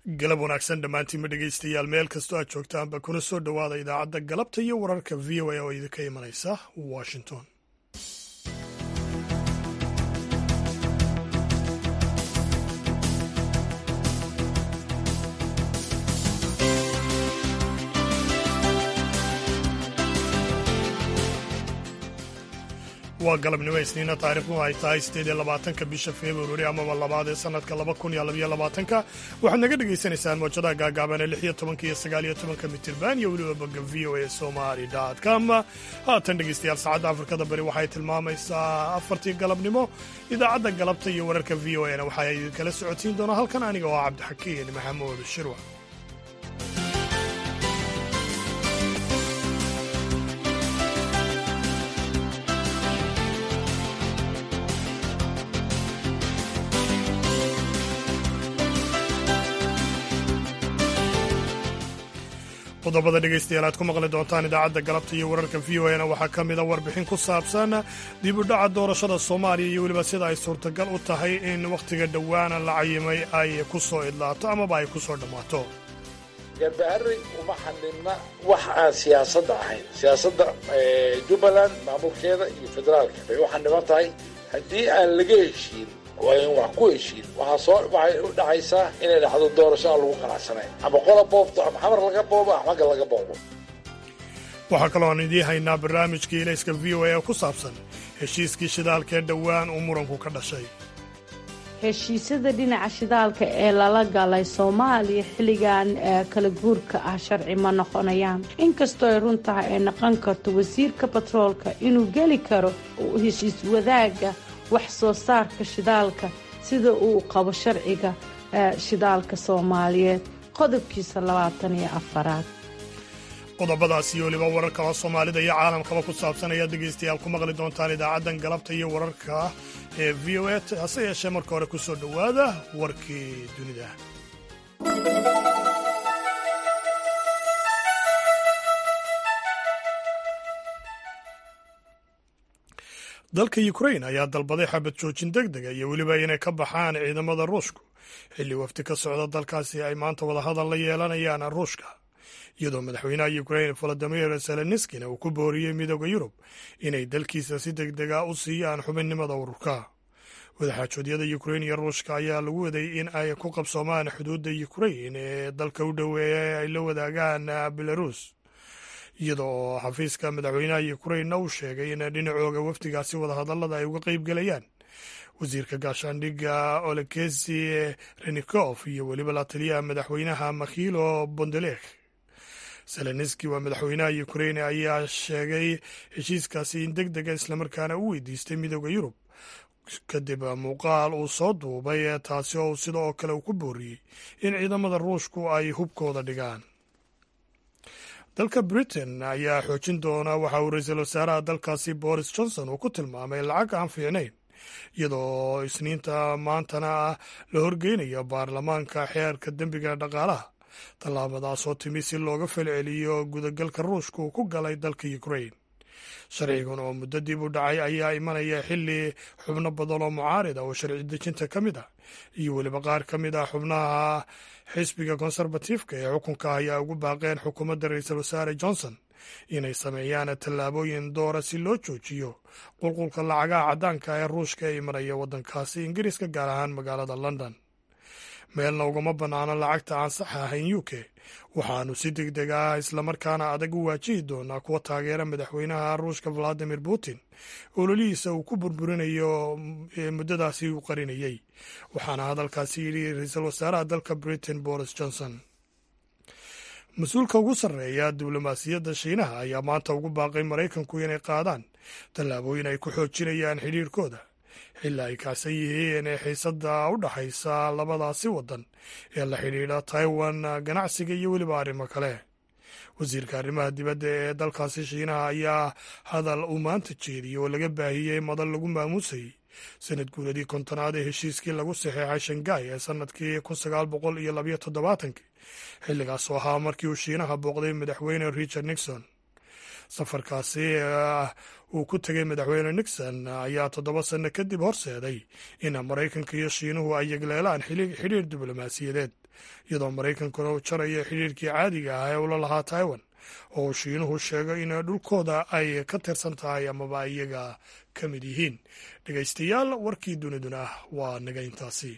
galab wanaagsan dhammaantiinma dhegaystayaal meel kastoo aad joogtaanba kuna soo dhowaada idaacadda galabta iyo wararka v o a oo idinka imanaysa washington waa galabnimo isniina taariikhdu ay tahay siddeed iyo labaatanka bisha februari amaba labaad ee sannadka laba kun iyo labaiyo labaatanka waxaad naga dhagaysanaysaan moojadaha gaagaaban ee lix iyo tobanka iyo sagaal iyo tobanka mitirban iyo weliba bogga v o a somali com haatan dhegaystayaal saacadda afrikada bari waxay tilmaamaysaa afartii galabnimo idaacadda galabta iyo wararka v o a na waxaa idinkala socotiin doonaa halkan aniga oo cabdixakiin maxamuud shirwa qodobada dhegaystayaal aad ku maqli doontaan idaacadda galabta iyo wararka v o na waxaa ka mida warbixin ku saabsan dib u dhaca doorashada soomaaliya iyo weliba sida ay suurtagal u tahay in wakhtiga dhowaana la cayimay ay ku soo idlaato amaba ay ku soo dhammaato garbaharey uma xanibna wax aan siyaasadda ahayn siyaasadda jubbaland maamulkeeda iyo federaalka bay u xaniban tahay haddii aan laga heshiin waa in wax ku heshiin waxaa soo waxay u dhacaysaa inay dhacdo doorasho aan lagu qanacsanayn ama qola boobto ama xamar laga boobo ama xagga laga boobo waxaa kaloo aan idiin haynaa barnaamijkii ilayska v o a oo ku saabsan heshiiskii shidaalka ee dhowaan uu muranku ka dhashay heshiisyada dhinaca shidaalka ee lala galay soomaaliya xilligan kala guurka ah sharci ma noqonayaan inkastoo ay run tahay ay noqon karto wasiirka batroolka inuu geli karo heshiis wadaaga wax soo saarka shidaalka sida uu qabo sharciga shidaalka soomaaliyeed qodobkiisa labaatan iyo afaraad qodobadaas iyo weliba wararka oo soomaalida iyo caalamkaba ku saabsan ayaad dhegaystayaal ku maqli doontaan idaacaddan galabta iyo wararka ee v o a hase yeeshee marka hore ku soo dhowaada warkii dunida dalka ukrain ayaa dalbaday xabad joojin deg dega iyo weliba inay ka baxaan ciidamada ruushku xilli wafdi ka socda dalkaasi ay maanta wadahadal la yeelanayaan ruushka iyadoo madaxweynaha ukrain volodimir zelenskina uu ku booriyey midooda yurub inay dalkiisa si deg dega u siiyaan xubinnimada ururka wadaxaajoodyada ukrain iyo ruushka ayaa lagu waday in ay ku qabsoomaan xuduudda ukrain ee dalka u dhoweeya ay la wadaagaan belarus iyada oo xafiiska madaxweynaha ukrainna uu sheegay in dhinacooga wafdigaasi wadahadallada ay uga qeyb gelayaan wasiirka gaashaandhigga olekesi renikof iyo weliba la taliyaha madaxweynaha makhilo bondelek zelenski waa madaxweynaha ukrain ayaa sheegay heshiiskaasi in deg dega islamarkaana u weydiistay midooda yurub kadib muuqaal uu soo duubay taasi oo sida oo kale uu ku booriyey in ciidamada ruushku ay hubkooda dhigaan dalka britain ayaa xoojin doona waxa uu ra-iisul wasaaraha dalkaasi boris johnson uu ku tilmaamay lacag aan fiicnayn iyadoo isniinta maantana ah la horgeynayo baarlamaanka xeerka dembiga dhaqaalaha tallaabadaas oo timi si looga falceliyo gudagalka ruushka uu ku galay dalka ukrain sharcigan oo muddo dib u dhacay ayaa imanaya xilli xubno badan oo mucaarid ah oo sharci dejinta ka mid ah iyo weliba qaar ka mid ah xubnaha xisbiga konserbatifka ee xukunka ayaa ugu baaqeen xukuumadda ra-iisul wasaare johnson inay sameeyaan tallaabooyin doora si loo joojiyo qulqulka lacagaha caddaanka ee ruushka ee imanaya waddankaasi ingiriiska gaar ahaan magaalada london meelna ugama bannaano lacagta aan sax ahayn u k waxaanu si deg deg ah islamarkaana adag u waajihi doonaa kuwa taageera madaxweynaha ruushka valadimir putin ololihiisa uu ku burburinayo muddadaasi uu qarinayey waxaana hadalkaasi yidhi ra-iisul wasaaraha dalka britain boris johnson mas-uulka ugu sarreeya diblomaasiyadda shiinaha ayaa maanta ugu baaqay maraykanku inay qaadaan tallaabooyin ay ku xoojinayaan xidhiirkooda xilli ay kacsan yihiin xiisadda u dhaxaysa labadaasi waddan ee la xidhiidha taiwan ganacsiga iyo weliba arrimo kale wasiirka arrimaha dibadda ee dalkaasi shiinaha ayaa hadal uu maanta jeediyey oo laga baahiyey madal lagu maamuusayey sanad guuladii kontonaad ee heshiiskii lagu saxeexay shangai ee sannadkii kun sagaal boqol iyo labayo toddobaatankii xilligaas oo ahaa markii uu shiinaha booqday madaxweyne richard nixon safarkaasi uu ku tegay madaxweyne nixon ayaa toddoba sanno kadib horseeday in maraykanka iyo shiinuhu ay yegleelaan xidhiir diblomaasiyadeed iyadoo maraykankuna uu jarayo xidhiirkii caadiga ah ee ula lahaa taiwan oo uu shiinuhu sheego in dhulkooda ay ka tirsan tahay amaba iyaga ka mid yihiin dhegaystayaal warkii duniduna waa naga intaasi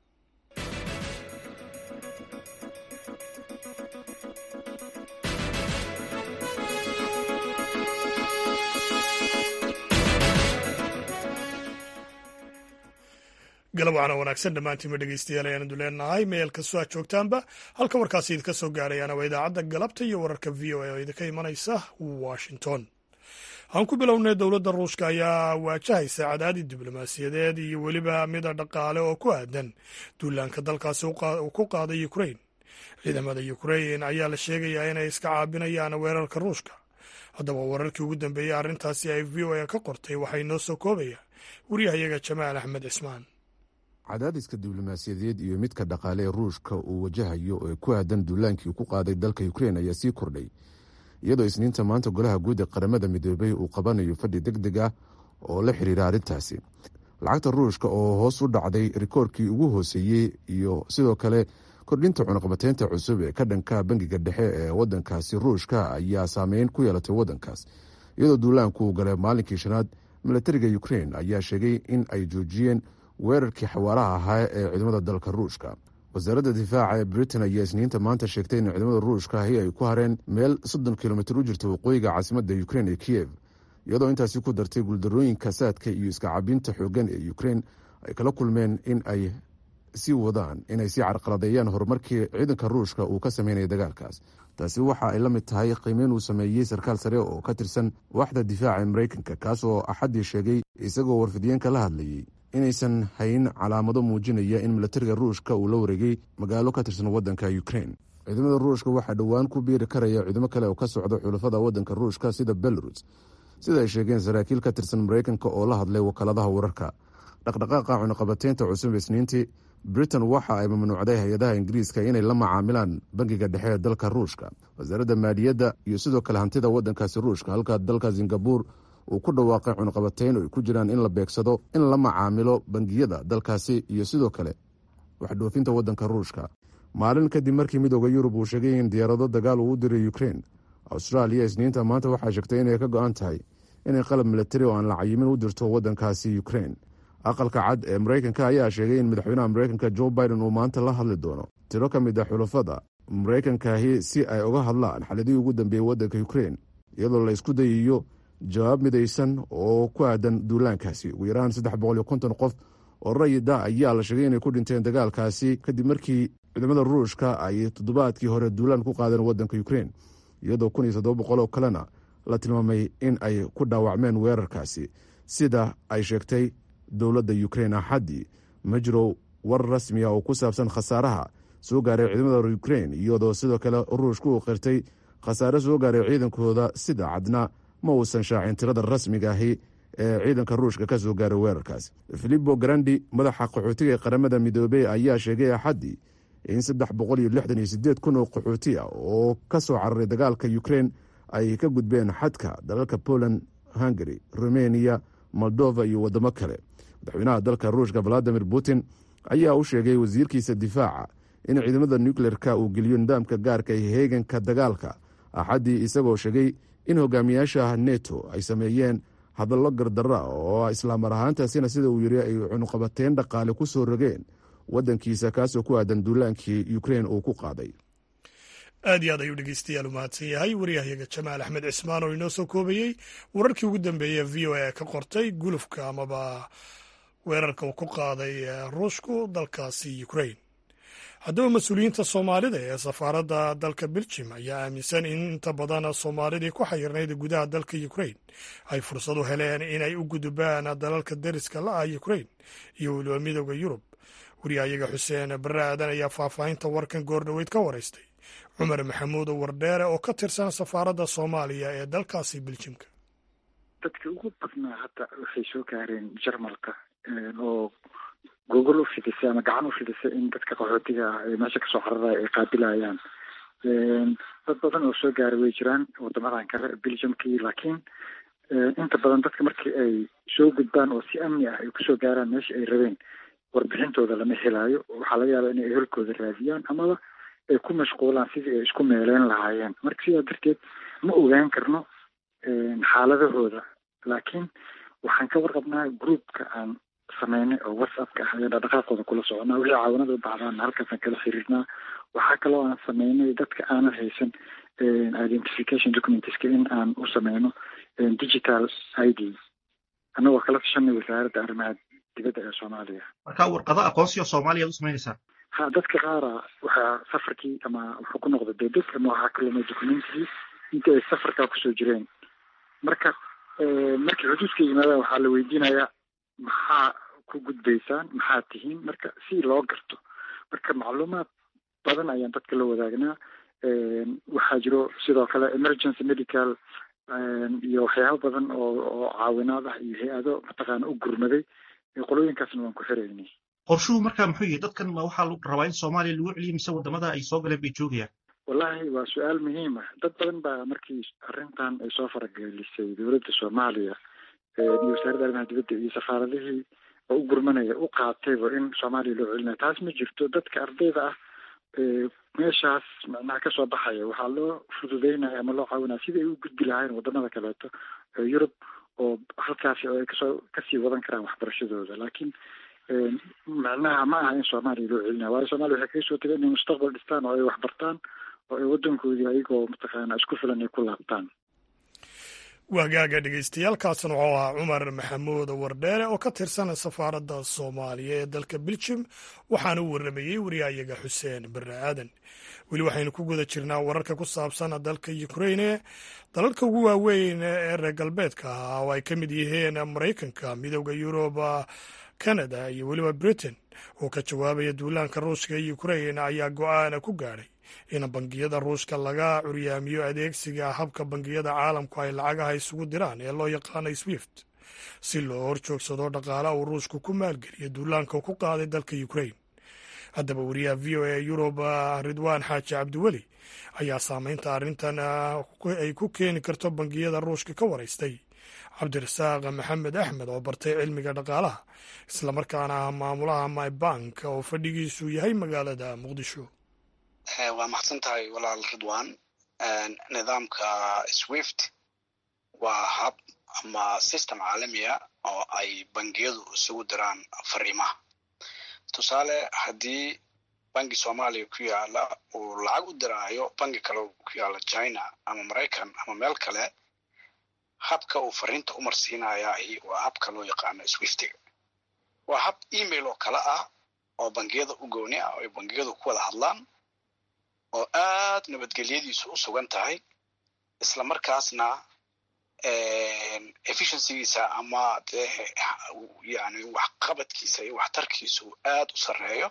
galab waxaana wanaagsan dhammaantiinba dhegeystayaal ayaanu leenahay meel kastoo aad joogtaanba halka warkaasi idinka soo gaarayaana waa idaacadda galabta iyo wararka v o a oo idinka imanaysa washington aan ku bilownay dowladda ruushka ayaa waajahaysa cadaadid diblomaasiyadeed iyo weliba mida dhaqaale oo ku aadan duulaanka dalkaasi uu ku qaaday ukrain ciidamada ukrain ayaa la sheegayaa inay iska caabinayaan weerarka ruushka haddaba wararkii ugu dambeeyey arrintaasi ay v o a ka qortay waxay noo soo koobaya waryahayaga jamaal axmed cismaan cadaadiska diblomaasiyadeed iyo midka dhaqaale ee ruushka uu wajahayo ee ku aadan duulaankii ku qaaday dalka ukrein ayaa sii kordhay iyadoo isniinta maanta golaha guud ee qaramada midoobay uu qabanayo fadhi deg deg ah oo la xiriira arrintaasi lacagta ruushka oo hoos u dhacday rikoorkii ugu hooseeyey iyo sidoo kale kordhinta cunaqabateynta cusub ee ka dhanka bangiga dhexe ee wadankaasi ruushka ayaa saameyn ku yeelatay wadankaas iyadoo duulaanku uu galay maalinkii shanaad milatariga ukrein ayaa sheegay in ay joojiyeen weerarkii xawaaraha ahaa ee ciidamada dalka ruushka wasaaradda difaaca ee britain ayaa isniinta maanta sheegtay in ciidamada ruushka ahi ay ku hareen meel soddon kilomitir u jirta waqooyiga caasimadda ukrein ee kiyev iyadoo intaasi ku dartay guuldarooyinka saadka iyo iska cabinta xoogan ee ukrein ay kala kulmeen in ay sii wadaan inay sii carqaladeeyaan horumarkii ciidanka ruushka uu ka sameynaya dagaalkaas taasi waxa ay la mid tahay qiimeyn uu sameeyey sarkaal sare oo ka tirsan waaxda difaaca ee maraykanka kaas oo axaddii sheegay isagoo warfidiyeenka la hadlayey inaysan hayn calaamado muujinaya in milatariga ruushka uu la wareegay magaalo ka tirsan wadanka ukrein ciidamada ruushka waxaa dhowaan ku biiri karaya ciidamo kale oo ka socda xulafada wadanka ruushka sida belarus sida ay sheegeen saraakiil ka tirsan maraykanka oo la hadlay wakaaladaha wararka dhaqdhaqaaqa cunaqabateynta cusub isniintii britain waxa ay mamnuucday hay-adaha ingiriiska inay la macaamilaan bangiga dhexe ee dalka ruushka wasaaradda maaliyadda iyo sidoo kale hantida wadankaasi ruushka halka dalka singabur uu ku dhawaaqay cunaqabateyn oo ay ku jiraan in la beegsado in la macaamilo bangiyada dalkaasi iyo sidoo kale waxdhoofinta wadanka ruushka maalin kadib markii midooda yurub uu sheegay in diyaarado dagaal uu u diray ukrein austraaliya isniinta maanta waxaa sheegtay inay ka go-an tahay inay qalab milatari oo aan la cayimin u dirto wadankaasi ukrein aqalka cad ee maraykanka ayaa sheegay in madaxweynaha maraykanka jo biden uu maanta la hadli doono tiro ka mid a xulafada maraykankaahi si ay uga hadlaan xaladihii ugu dambeeyey wadanka ukrein iyadoo la isku dayayo jawaab midaysan oo ku aadan duulaankaasi ugu yaraan saddex boqol iyo konton qof oo rayida ayaa la sheegay inay ku dhinteen dagaalkaasi kadib markii ciidamada ruushka ay toddobaadkii hore duulaan ku qaadeen wadanka ukrein iyadoo kun iyo toddoba boqol oo kalena la tilmaamay in ay ku dhaawacmeen weerarkaasi sida ay sheegtay dowladda ukrein axaddii ma jiro war rasmiya oo ku saabsan khasaaraha soo gaaray ciidamada ukrein iyadoo sidoo kale ruushku uu qirtay khasaare soo gaaray ciidankooda sida cadna ma uusan shaacin tirada rasmiga ahi ee ciidanka ruushka ka soo gaaray weerarkaas filipo grandi madaxa qaxootiga ee qaramada midoobey ayaa sheegay axaddii in saddex boqol iyo lixdan iyo sideed kun oo qaxooti ah oo ka soo cararay dagaalka ukrein ay ka gudbeen xadka dalalka poland hungary rumeniya moldova iyo waddamo kale madaxweynaha dalka ruushka valadimir putin ayaa u sheegay wasiirkiisa difaaca in ciidamada nucleer-ka uu geliyo nidaamka gaarka ee heeganka dagaalka axaddii isagoo sheegay in hogaamiyaasha neto ay sameeyeen hadallo gardarra oo islaamar ahaantaasina sida uu yiri ay cunuqabateyn dhaqaale ku soo rogeen wadankiisa kaasoo ku aadan duulaankii ukrein uu ku qaaday aad iyo aad ayuu dhegeystayaal u mahadsan yahay waryahayaga jamaal axmed cismaan oo inoo soo koobayey wararkii ugu dambeeyey v o a ka qortay gulufka amaba weerarka uu ku qaaday ruushku dalkaasi ukrain haddaba mas-uuliyiinta soomaalida ee safaaradda dalka beljim ayaa aaminsan in inta badan soomaalidii ku xayirnayd gudaha dalka ukrain ay fursad u heleen inay u gudubaan dalalka deriska la ah ukrain iyo weliba midooda yurub waryahayaga xuseen barre aadan ayaa faahfaahinta warkan goordhoweyd ka waraystay cumar maxamuud wardheere oo ka tirsan safaaradda soomaaliya ee dalkaasi beljimka dadka ugu badnaa hadda waxay soo gaareen jarmalka oo gogol u fidisay ama gacan u fidisay in dadka qaxootiga ah ee meesha kasoo cararaya ay qaabilayaan dad badan oo soo gaaray way jiraan wadamadan kale belgiumkii laakiin inta badan dadka markii ay soo gudbaan oo si amni ah ay kusoo gaaraan meesha ay rabeen warbixintooda lama helaayo waxaa laga yaabaa inay ehelkooda raadiyaan amaba ay ku mashquulaan sidii ay isku meeleyn lahaayeen marka sidaa darteed ma ogaan karno xaaladahooda laakiin waxaan ka warqabnaa groupka aan sameynay oo whatsappka ah ayaan dhaqdhaqaaqooda kula soconaa wixii caawanada u baxdaan halkaasaan kala xiriirnaa waxaa kaloo aan sameynay dadka aanan haysan identification documentska in aan u sameyno digital i d annagoo kala tashanay wasaaradda arrimaha dibadda ee soomaaliya marka warqado aqoonsi oo soomaaliya ad u samaynaysaa ha dadka qaara waxaa safarkii ama wuxuu ku noqda debed ama waxaa ka lumay documentigii intii ay safarkaa kusoo jireen marka markii xuduudka yimaadaan waxaa la weydiinayaa maxaa ku gudbaysaan maxaa tihiin marka si loo garto marka macluumaad badan ayaan dadka la wadaagnaa waxaa jiro sidoo kale emergency medical iyo waxyaabo badan oo oo caawinaad ah iyo hay-ado mataqaana u gurmaday qolooyinkaasna waan ku xiraynay qorshuhu markaa muxuu yahay dadkan ma waxaa rabaa in soomaaliya lagu celiyo mise wadamada ay soo galeen bay joogayaan wallahi waa su-aal muhiim ah dad badan baa markii arrintan ay soo faragelisay dowladda soomaaliya iyo wasaaradda arrimaha dibadda iyo safaaradihii oo u gurmanaya u qaatayba in soomaaliya loo celinaya taas ma jirto dadka ardayda ah meeshaas macnaha kasoo baxaya waxaa loo fududeynaya ama loo caawinaya sidai ay u gudbi lahayn wadamada kaleeto yurub oo halkaasi oo ay kasoo kasii wadan karaan waxbarashadooda laakiin macnaha ma aha in soomaaliya loo celinaya waayo soomaliya waxay kaga soo tegay inay mustaqbal dhistaan oo ay waxbartaan oo ay waddankoodii ayagoo mataqaana isku filan ay ku laabtaan waagaaga dhegeystayaaalkaasna wuxuu ahaa cumar maxamuud wardheere oo ka tirsan safaaradda soomaaliya ee dalka beljim waxaana u warramayey wariyaayaga xuseen barre aadan weli waxaynu ku guda jirnaa wararka ku saabsan dalka ukraine dalalka ugu waaweyn ee reer galbeedka ah oo ay ka mid yihiin maraykanka midooda yuruba canada iyo weliba britain oo ka jawaabaya duulaanka ruushka ee ukrain ayaa go-aana ku gaadhay in bangiyada ruushka laga curyaamiyo adeegsiga habka bangiyada caalamku ay lacagaha isugu diraan ee loo yaqaano swift si loo horjoogsado dhaqaala uu ruushku ku maalgeliyo duulaanka ku qaaday dalka ukrain haddaba wariyaha v o e yurub ridwaan xaaji cabdiweli ayaa saameynta arrintan ay ku keeni karto bangiyada ruushka ka waraystay cabdirasaaq maxamed axmed oo bartay cilmiga dhaqaalaha islamarkaana ah maamulaha mybank oo fadhigiisu yahay magaalada muqdisho waa maxsan tahay walaal ridwan nidaamka swift waa hab ama system caalamiya oo ay bangiyadu isugu diraan fariimaha tusaale haddii bangi soomaaliya ku yaala uu lacag u diraayo bangi kale ku yaala china ama maraykan ama meel kale habka uu fariinta u marsiinayahi waa habka loo yaqaano swiftiga waa hab email oo kale ah oo bangiyada u gooni ah oo ay bangiyadu ku wada hadlaan oo aad nabadgelyadiisu u sugan tahay isla markaasna efficiencygiisa ama dee yani waxqabadkiisa iyo waxtarkiisu aad u sarreeyo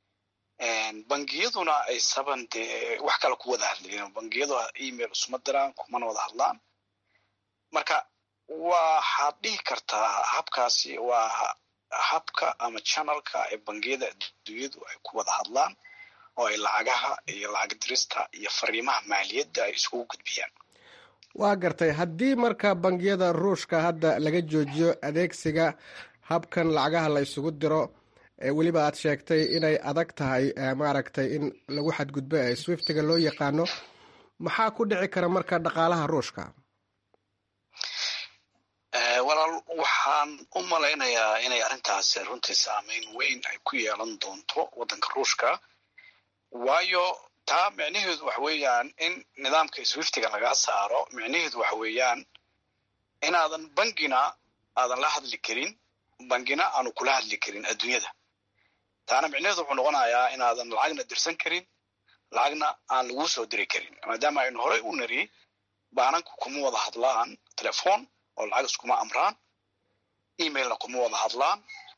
bangiyaduna ay saban dee wax kale ku wada hadlayen bangiyadu email isuma diraan kumana wada hadlaan marka waxaad dhihi kartaa habkaasi waa habka ama channelka ee bangiyada adduunyadu ay ku wada hadlaan oo ay lacagaha iyo lacag dirista iyo fariimaha maaliyadda ay isugu gudbiyaan waa gartay haddii marka bangiyada ruushka hadda laga joojiyo adeegsiga habkan lacagaha la isugu diro weliba aad sheegtay inay adag tahay maaragtay in lagu xadgudbo ee swiftiga loo yaqaano maxaa ku dhici kara marka dhaqaalaha ruushka walaal waxaan u malaynayaa inay arrintaasi runtii saameyn weyn ay ku yeelan doonto waddanka ruushka waayo taa micnaheedu waxa weeyaan in nidaamka swiftiga lagaa saaro micnaheedu waxa weeyaan inaadan bangina aadan la hadli karin bangina aanu kula hadli karin adduunyada taana micnaheedu wuxuu noqonayaa inaadan lacagna dirsan karin lacagna aan laguu soo diri karin maadaama aynu horey u nari baananku kuma wada hadlaan telefon oo lacag iskuma amraan emailna kuma wada hadlaan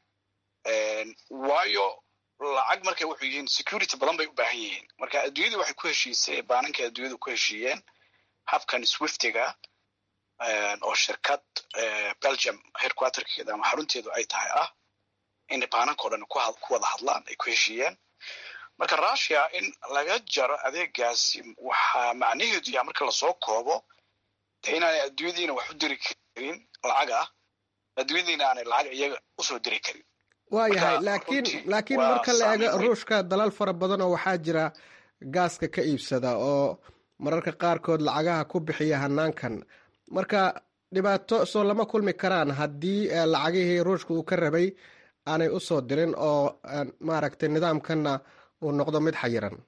waayo lacag markay wuxuu yihiin security badan bay u baahan yihiin marka adduunyadu waxay ku heshiisay baananka adduunyadu ku heshiiyeen habkan swiftiga oo shirkad belgium headquarterkeeda ama xarunteedu ay tahay ah inay baananka o dhan ku wada hadlaan ay ku heshiiyeen marka russia in laga jaro adeegaasi waxaa macnaheedu yaha marka lasoo koobo de inaanay adduunyadiina wax u diri karin lacag ah adduunyadiina aanay lacag iyaga usoo diri karin waayahay laakiin laakiin marka la eego ruushka dalal fara badan oo waxaa jira gaaska ka iibsada oo mararka qaarkood lacagaha ku bixiya hanaankan marka dhibaato soo lama kulmi karaan haddii lacagihii ruushka uu ka rabay aanay usoo dirin oo maaragtay nidaamkanna uu noqdo mid xayiran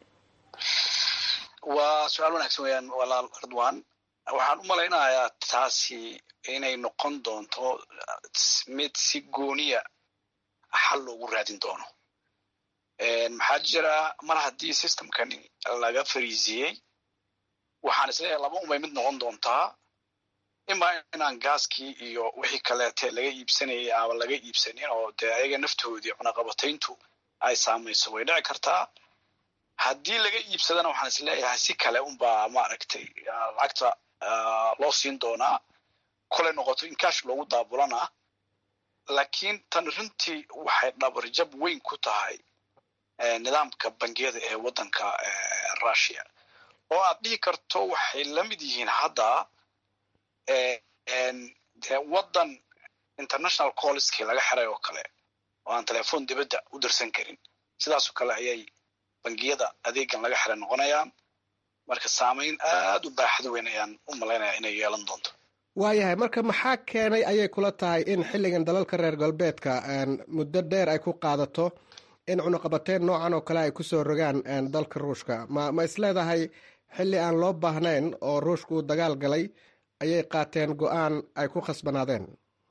waa su-aal wanaagsan weyaan walaal ridwan waxaan u malaynayaa taasi inay noqon doonto mid si gooniya xal loogu raadin doono maxaa jira mar haddii systemkani laga fariisiyey waxaan isleeyahay laba unbay mid noqon doontaa imaa inaan gaaskii iyo wixii kaleete laga iibsanayay ama laga iibsanin oo dee ayaga naftoodii cunaqabatayntu ay saamayso way dhici kartaa haddii laga iibsadana waxaan isleeyahay si kale unbaa maaragtay lacagta loo siin doonaa kolay noqoto in kash loogu daabulana laakiin tan runtii waxay dhabarjab weyn ku tahay nidaamka bangiyada ee waddanka russia oo aad dhihi karto waxay la mid yihiin hadda de waddan international colleskii laga xiray oo kale oo aan telefoon dibadda u dirsan karin sidaasoo kale ayay bangiyada adeegan laga xiray noqonayaan marka saamayn aad u baaxad weyn ayaan u malaynaya inay yeelan doonto waayahay marka maxaa keenay ayay kula tahay in xilligan dalalka reer galbeedka muddo dheer ay ku qaadato in cunuqabateyn noocan oo kale ay kusoo rogaan dalka ruushka ma ma isleedahay xilli aan loo baahnayn oo ruushka uu dagaal galay ayay qaateen go-aan ay ku khasbanaadeen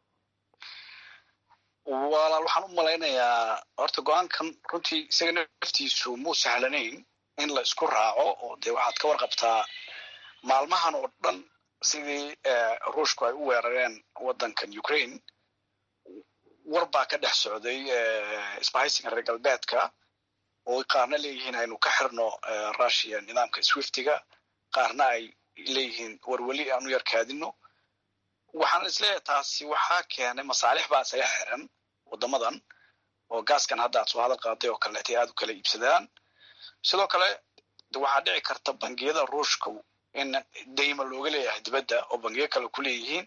walaal waxaan u malaynayaa horta go-aankan runtii isaga naftiisu muu sahlanayn in la isku raaco oo dee waxaad ka warqabtaa maalmahan oo dhan sidii ruushku ay u weerareen waddankan ukraine war baa ka dhex socday isbahaysiga reer galbeedka oo qaarna leeyihiin aynu ka xirno russia nidaamka swiftiga qaarna ay leeyihiin warweli aan u yarkaadino waxaan isleeyahay taasi waxaa keenay masaalix baa isaga xiran waddamadan oo gaaskan hadda aad soo hadal qaaday oo kaleetay aad u kala iibsadaan sidoo kale waxaa dhici karta bangiyada ruushka in dayma looga leeyahay dibadda oo bangiyo kale ku leeyihiin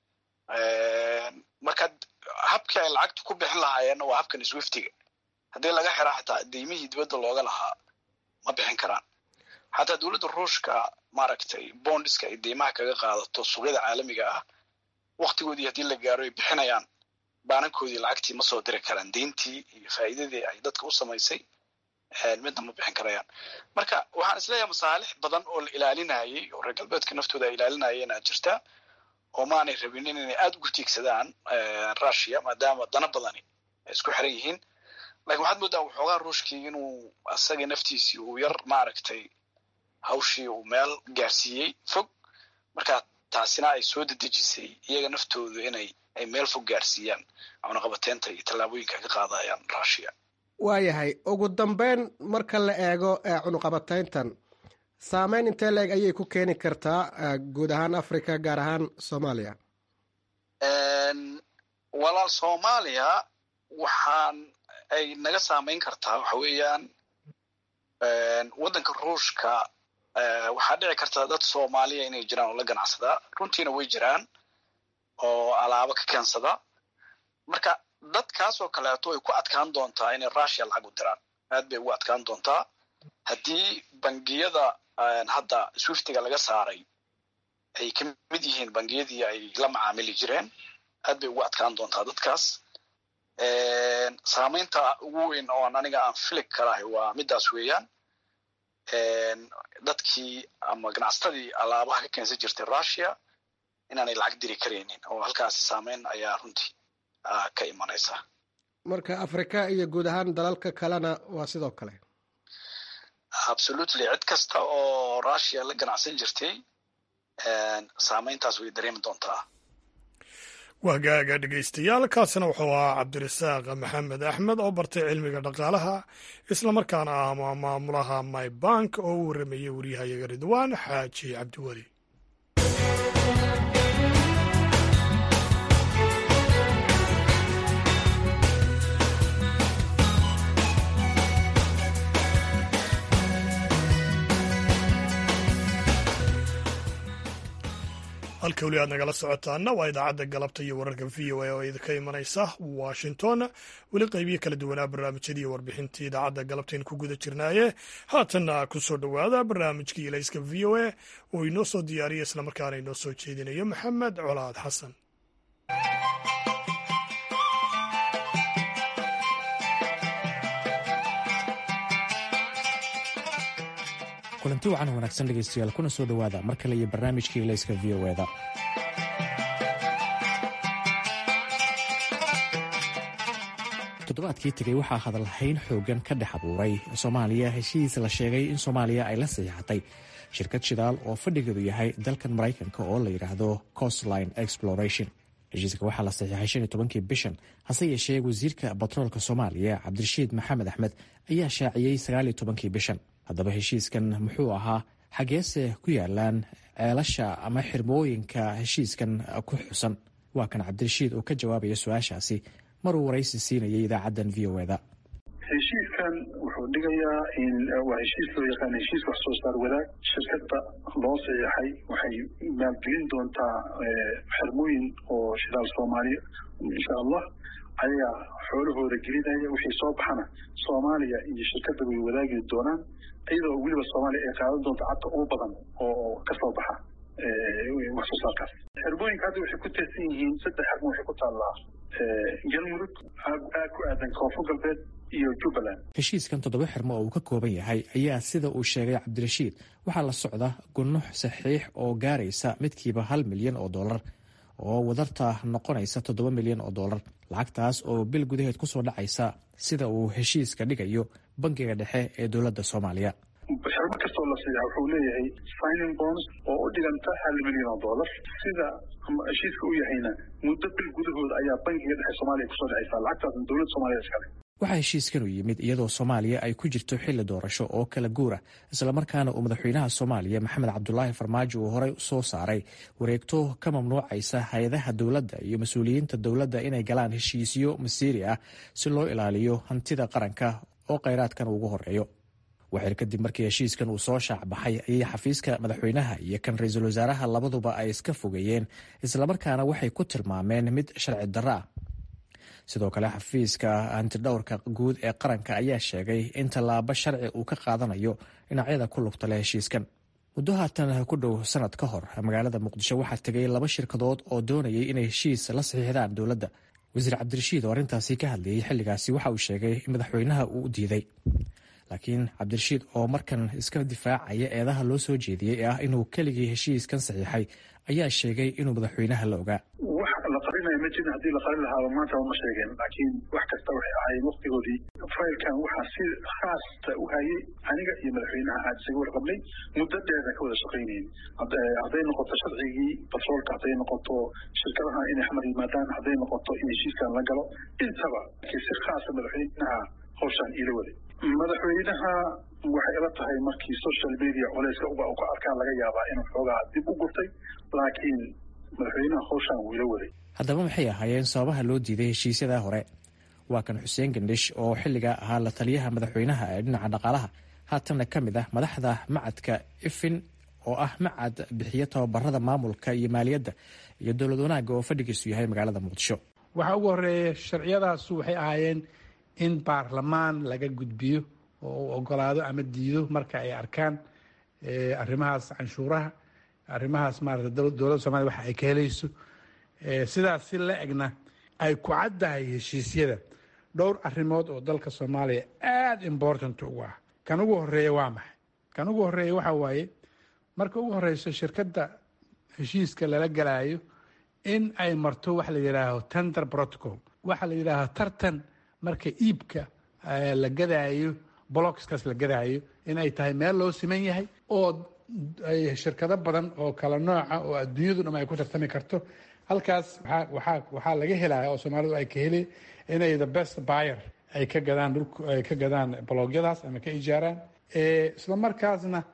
marka habkii ay lacagta ku bixin lahaayeenna waa habkan swiftiga haddii laga xiraa xataa daymihii dibadda looga lahaa ma bixin karaan xataa dowladda ruushka maaragtay bondiska ay deymaha kaga qaadato suuqyada caalamiga ah waktigoodii haddii la gaaro ay bixinayaan baanankoodii lacagtii ma soo diri karaan deyntii iyo faa'iidadii ay dadka u samaysay midna ma bixin karayaan marka waxaan isleeyahay masaalix badan oo la ilaalinayay oo reer galbeedka naftooda ay ilaalinayeen aa jirta oo maanay rabinin inay aada ugu tiigsadaan russia maadaama dana badani ay isku xiran yihiin lakin waxaad moodaa waxoogaa ruushkii inuu asaga naftiisii uu yar maaragtay hawshii uu meel gaarsiiyey fog marka taasina ay soo dedejisay iyaga naftoodu inay ay meel fog gaarsiiyaan cunaqabateynta iyo tallaabooyinka ka qaadayaan russia waayahay ugu dambeyn marka la eego cunuqabateyntan saameyn intee leeg ayay ku keeni kartaa guud ahaan africa gaar ahaan soomaaliya walaal soomaaliya waxaan ay naga saameyn kartaa waxa weeyaan waddanka ruushka waxaa dhici karta dad soomaaliya inay jiraan oo la ganacsadaa runtiina way jiraan oo alaabo ka keensada marka dadkaasoo kaleeto ay ku adkaan doontaa inay russia lacag u diraan aad bay ugu adkaan doontaa haddii bangiyada hadda swiftiga laga saaray ay ka mid yihiin bangiyadii ay la macaamili jireen aad bay ugu adkaan doontaa dadkaas saamaynta ugu weyn oon aniga aan filig kalahay waa midaas weeyaan dadkii ama ganacsatadii alaabaha ka keensan jirtay russia inaanay lacag diri karaynin oo halkaasi saameyn ayaa runtii ka imanaysa marka africa iyo guud ahaan dalalka kalena waa sidoo kale absolutely cid kasta oo russia la ganacsan jirtay saameyntaas way dareemi doontaa wahgaaga dhegaystayaal kaasina wuxuu ahaa cabdirasaaq maxamed axmed oo bartay cilmiga dhaqaalaha islamarkaana ah maamulaha my bank oo u warramayey waryahayaga ridwaan xaaji cabdiweli halka weli aad nagala socotaana waa idaacadda galabta iyo wararka v o a oo idinka imanaysa washington weli qaybiyo kala duwanaa barnaamijyadii iyo warbixintii idaacadda galabtayn ku guda jirnaaye haatanna ku soo dhowaada barnaamijkii ilayska v o a oo inoo soo diyaariya islamarkaana inoo soo jeedinayo maxamed colaad xasan kulanti wacan wanaagsan dhegaystayaal kuna soo dhowaada mar kale iyo barnaamijkii ilayska v o eda toddobaadkii tegey waxaa hadalhayn xoogan ka dhex abuuray soomaaliya heshiis la sheegay in soomaaliya ay la saxiixatay shirkad shidaal oo fadhigeedu yahay dalkan maraykanka oo la yidhaahdo costline exploration heshiiska waxaa la saxiixay shan iyo tobankii bishan hase yeeshee wasiirka batroolka soomaaliya cabdirashiid maxamed axmed ayaa shaaciyey sagaal iyo tobankii bishan haddaba heshiiskan muxuu ahaa xageese ku yaalaan ceelasha ama xirmooyinka heshiiskan ku xusan waa kan cabdirashiid oo ka jawaabaya su-aashaasi maruu waraysi siinayay idaacaddan v o eda heshiiskan wuxuu dhigayaa in waa heshiis loo yaqaan heshiis wax soo saar wadaag shirkadda loo saxiixay waxay maalgelin doontaa xirmooyin oo shidaal soomaaliya insha allah ayagaa xoolahooda gelinaya wixii soo baxana soomaaliya iyo shirkadda way wadaagi doonaan iyadoo weliba soomaaliya ay qaadan doonto cadda ugu badan oo ka soo baxa wax soo saarkaas xirmooyinka hadda waxay ku teesan yihiin saddex xirmo waxay ku taallaa galmudug aad ku aadan koonfur galbeed iyo jubbaland heshiiskan toddoba xirmo oo uu ka kooban yahay ayaa sida uu sheegay cabdirashiid waxaa la socda gunux saxiix oo gaaraysa midkiiba hal milyan oo dollar oo wadarta noqonaysa toddoba milyan oo dollar lacagtaas oo bil gudaheed ku soo dhacaysa sida uu heshiiska dhigayo bangiga dhexe ee dowladda soomaaliya xirmo kastoo la siixa wuxuu leeyahay signing bonds oo u dhiganta hal milyan oo dollar sida heshiiska u yahayna muddo bil gudahooda ayaa bangiga dhexe soomaaliya kusoo dhacaysa lacagtaasna dowladda soomaaliya iskale waxaa heshiiskan u yimid iyadoo soomaaliya ay ku jirto xilli doorasho oo kala guura islamarkaana uu madaxweynaha soomaaliya maxamed cabdulaahi farmaajo uu horey soo saaray wareegto ka mamnuucaysa hay-adaha dowladda iyo mas-uuliyiinta dowladda inay galaan heshiisyo masiiri ah si loo ilaaliyo hantida qaranka oo kheyraadkan ugu horeeyo waxir kadib markii heshiiskan uu soo shaac baxay ayay xafiiska madaxweynaha iyo kan ra-iisul wasaaraha labaduba ay iska fogeeyeen islamarkaana waxay ku tilmaameen mid sharci darro ah sidoo kale xafiiska hantidhowrka guud ee qaranka ayaa sheegay in tallaabo sharci uu ka qaadanayo dhinacyada ku lugta leh heshiiskan muddo haatan ku dhow sanad ka hor magaalada muqdisho waxaa tegay laba shirkadood oo doonayay inay heshiis la saxiixdaan dowladda wasiir cabdirashiid oo arrintaasi ka hadlayay xilligaasi waxa uu sheegay in madaxweynaha uu u diiday laakiin cabdirashiid oo markan iska difaacaya eedaha loo soo jeediyey ee ah inuu keligii heshiiskan saxiixay ayaa sheegay inuu madaxweynaha la ogaa wax la qarinaya ma jirin haddii la qarin lahaaba maanta ma sheegeen laakiin wax kasta waxay ahaayeen waktigoodii faylkan waxaa si khaasta u hayay aniga iyo madaxweynaha aad isaga warqabnay muddo dheerna ka wada shaqaynayn hadday noqoto sharcigii batroolka hadday noqoto shirkadaha inay xamar yimaadaan hadday noqoto in heshiiskan la galo intaba laakiin si khaasa madaxweynaha hawshaan iila waday madaxweynaha waxay ila tahay markii social media culeyska uba u ka arkaan laga yaabaa inuu xoogaa dib u gurtay laakiin madaxweynaha hawshaan wuu ila waday haddaba maxay ahaayeen sababaha loo diiday heshiisyada hore waa kan xuseen gandhish oo xilligaa ahaa la taliyaha madaxweynaha ee dhinaca dhaqaalaha haatanna ka mid ah madaxda macadka ifin oo ah macad bixiyo tababarada maamulka iyo maaliyadda iyo dowlad wanaagga oo fadhigiisu yahay magaalada muqdisho waxaa ugu horeeya sharciyadaasu waxay ahaayeen in baarlamaan laga gudbiyo oo uu ogolaado ama diido marka ay arkaan arrimahaas canshuuraha arrimahaas maarata dowladda somalia waxa ay ka helayso sidaas si la egna ay ku caddahay heshiisyada dhowr arrimood oo dalka soomaaliya aada important ugu ah kan ugu horeeya waa maxay kan ugu horeeya waxa waaye marka ugu horeyso shirkadda heshiiska lala galaayo in ay marto waxa la yidhaaho tender protocol waxa la yidhaaho tartan marka iibka la gadaayo blockskaas la gadaayo in ay tahay meel loo siman yahay oo ay shirkado badan oo kala nooca oo adduunyadu dham ay ku tartami karto halkaas waxaa waxaa laga helaya oo soomaalidu ay ka heli inay the best buyer ay ka gadaan dhulk ay ka gadaan bloogyadaas ama ka ijaaraan isla markaasna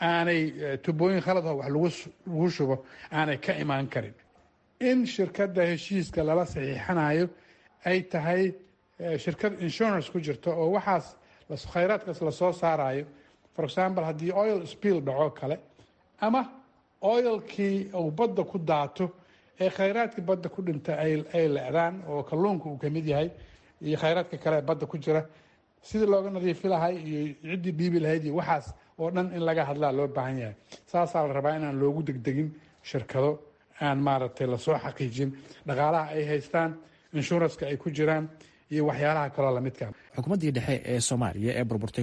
aanay tubooyin khaladho wax lagu lagu shubo aanay ka imaan karin in shirkadda heshiiska lala saxiixanayo ay tahay shirkad insurance ku jirto oo waxaas khayraadkaas lasoo saarayo for example haddii oil spill dhaco kale ama oilkii uu badda ku daato ee khayraadkii badda ku dhinta ay lecdaan oo kalluunka uu kamid yahay iyo khayraadka kale ee badda ku jira sidii looga nadiifi lahay iyo ciddii dhiibi lahayd iyo waxaas oo dhan in laga hadlaa loo baahan yahay saasaa la rabaa inaan loogu degdegin shirkado aan maaragtay lasoo xaqiijin dhaqaalaha ay haystaan inshuranska ay ku jiraan iyo waxyaalaha kaloo lamidka xukuumaddii dhexe ee soomaaliya ee burburtay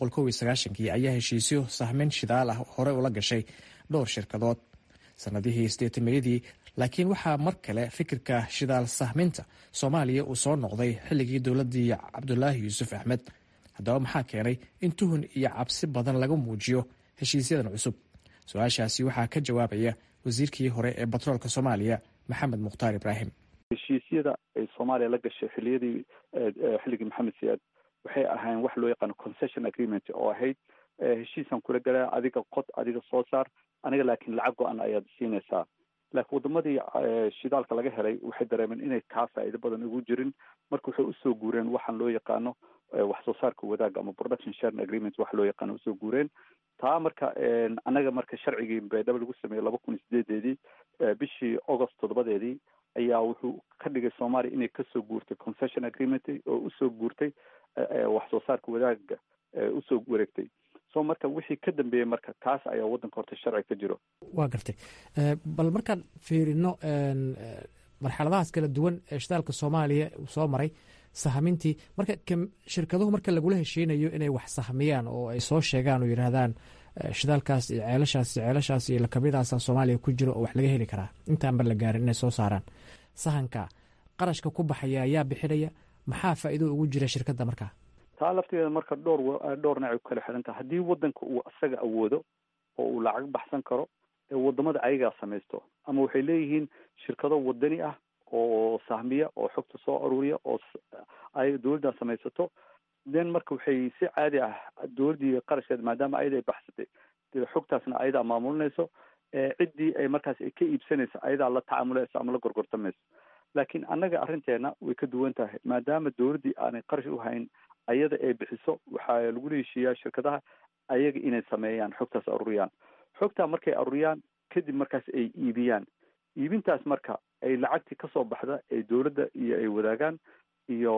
kii ayaa heshiisyo sahmin shidaal ah hore ula gashay dhowr shirkadood sanadihii sideetameeyadii laakiin waxaa mar kale fikirka shidaal sahminta soomaaliya uu soo noqday xilligii dowladdii cabdulaahi yuusuf axmed haddaba maxaa keenay in tuhun iyo cabsi badan laga muujiyo heshiisyadan cusub su-aashaasi waxaa ka jawaabaya wasiirkii hore ee batroolka soomaaliya maxamed mukhtaar ibraahim heshiisyada ay soomaaliya la gashay xiliyadii xilligii maxamed siyaad waxay ahayn wax loo yaqaano concession agreement oo ahayd heshiisaan kula galaa adiga qod adiga soo saar aniga laakiin lacag go-an ayaad siinaysaa laakiin wadamadii shidaalka laga helay waxay dareemeen inay kaa faa'iido badan ugu jirin marka waxay usoo guureen waxaan loo yaqaano wax soo saarka wadaaga ama production sharing agreement wax loo yaqaano usoo guureen taa marka anaga marka sharcigii baydhabo lagu sameeyey laba kun iyo sideedeedii bishii august toddobadeedii ayaa wuxuu ka dhigay soomaaliya inay kasoo guurtay concession agreement oo usoo guurtay wax soo saarka wadaaga usoo wareegtay so marka wixii ka dambeeyey marka taas ayaa waddanka horta sharci ka jiro waa gartay bal markaan fiirino marxaladahaas kala duwan ee shidaalka soomaaliya uu soo maray sahmintii marka shirkaduhu marka lagula heshiinayo inay wax sahmiyaan oo ay soo sheegaan oo yidhaahdaan shidaalkaas iyo ceelashaas iyo ceelashaas iyo lakabiyadaasa soomaaliya ku jiro oo wax laga heli karaa intaanba la gaarin inay soo saaraan sahanka qarashka ku baxaya ayaa bixinaya maxaa faa'iido ugu jira shirkadda markaa taa lafteeda marka dhowr dhowr nacay ku kala xiran taha haddii waddanka uu isaga awoodo oo uu lacag baxsan karo ee wadamada ayagaa samaysto ama waxay leeyihiin shirkado wadani ah oo sahmiya oo xogta soo aruuriya oo ay dowladdan samaysato then marka waxay si caadi ah dowladdii qarashkeeda maadaama ayada ay baxsatay dee xogtaasna ayadaa maamulinayso ciddii ay markaas ay ka iibsanayso ayadaa la tacaamulayso ama la gorgortamayso laakiin annaga arrinteena way ka duwan tahay maadaama dowladdii aanay qarash u hayn ayada ay bixiso waxaa lagu heshiiyaa shirkadaha ayaga inay sameeyaan xogtaas aruuriyaan xogtaa markay aruuriyaan kadib markaas ay iibiyaan iibintaas marka ay lacagtii kasoo baxda ay dowladda iyo ay wadaagaan iyo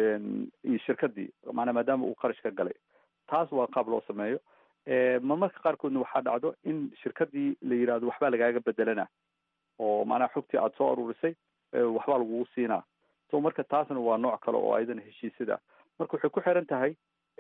iyo shirkadii maanaa maadaama uu qarash ka galay taas waa qaab loo sameeyo marmarka qaarkoodna waxaa dhacdo in shirkadii la yidhahdo waxbaa lagaaga bedelana oo maanaa xogtii aada soo aruurisay waxbaa lagugu siinaa so marka taasna waa nooc kale oo ayadana heshiisyada marka waxay ku xiran tahay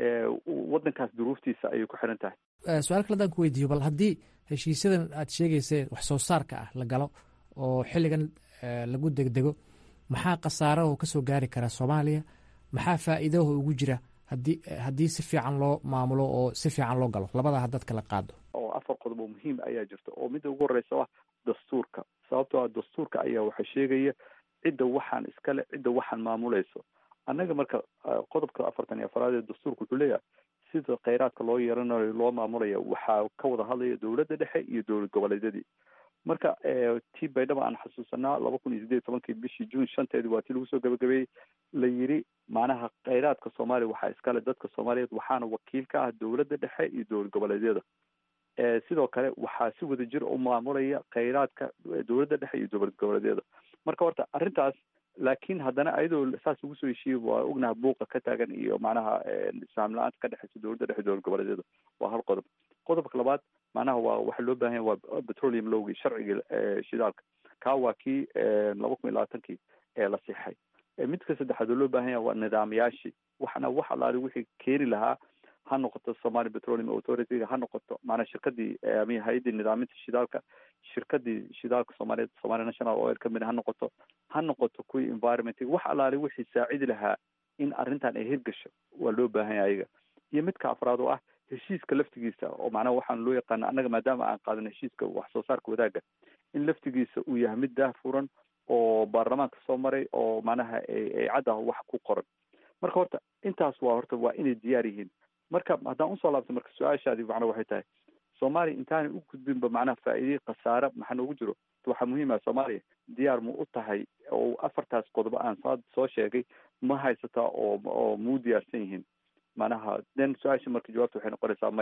waddankaas duruuftiisa ayay ku xiran tahay su-aal kale adaan ku weydiiyo bal haddii heshiisyadan aad sheegaysee wax soo saarka ah la galo oo xilligan lagu degdego maxaa khasaaraho kasoo gaari kara soomaaliya maxaa faa'iidaho ugu jira hadii haddii si fiican loo maamulo oo si fiican loo galo labadaa haddaad kala qaado oo afar qodob oo muhiim ayaa jirta oo midda ugu horreysa ah dastuurka sababtoo ah dastuurka ayaa waxa sheegaya cidda waxaan iskale cidda waxaan maamulayso annaga marka qodobka afartan iyo afaraad ee dastuurka wuxuu leeyahay sida kheyraadka loo yeelanayo loo maamulaya waxaa ka wada hadlaya dowladda dhexe iyo dowlad goboleedyadii marka tii baydhaba aan xasuusanaa laba kun iyo sideed iyo tobankii bishii juun shanteedii waa tii lagu soo gabagabeeyey la yiri macnaha kheyraadka soomaaliya waxaa iskale dadka soomaaliyeed waxaana wakiil ka ah dowladda dhexe iyo dowlad goboleedyada sidoo kale waxaa si wada jir u maamulaya kheyraadka dowladda dhexe iyo dowlad goboleedyada marka horta arrintaas laakiin haddana ayadoo saas ugu soo heshiiyey waa ognaha buuqa ka taagan iyo macnaha isfaam la-aanta ka dhexeysa dowladda dhexe dowlad goboleedyada waa hal qodob qodobka labaad macnaha waa waxa loo baahan yahay waa petroleum lowgii sharcigii shidaalka kaa waa kii laba kun iyo labaatankii ee la sixay midka saddexaad oo loo baahan yahay waa nidaamyaashii waxana wax alaali wixii keeni lahaa ha noqoto somali petroleum authority ha noqoto maanaa shirkadii ama hay-addii nidaaminta shidaalka shirkadii shidaalka soomaaliyeed somalia national oil company ha noqoto ha noqoto kuwii environment wax alaali wixii saacidi lahaa in arrintan ay hirgasho waa loo baahan yahay ayaga iyo midka afraad oo ah heshiiska laftigiisa oo macnaha waxaan loo yaqaana annaga maadaama aan qaadano heshiiska wax soo saarka wadaaga in laftigiisa uu yahay mid daah furan oo baarlamaanka soo maray oo macnaha ay caddah wax ku qoran marka horta intaas waa horta waa inay diyaar yihiin marka haddaan usoo laabto marka su-aashaadi macna waxay tahay soomaaliya intaanay u gudbinba macnaha faa'iidey khasaare maxaa noogu jiro waxaa muhiim ah soomaaliya diyaar ma u tahay oo afartaas qodobo aan soo sheegay ma haysataa oo oo muu diyaarsan yihiin macnaha then su-aasha marka jawaabta waxay noqonaysaa maya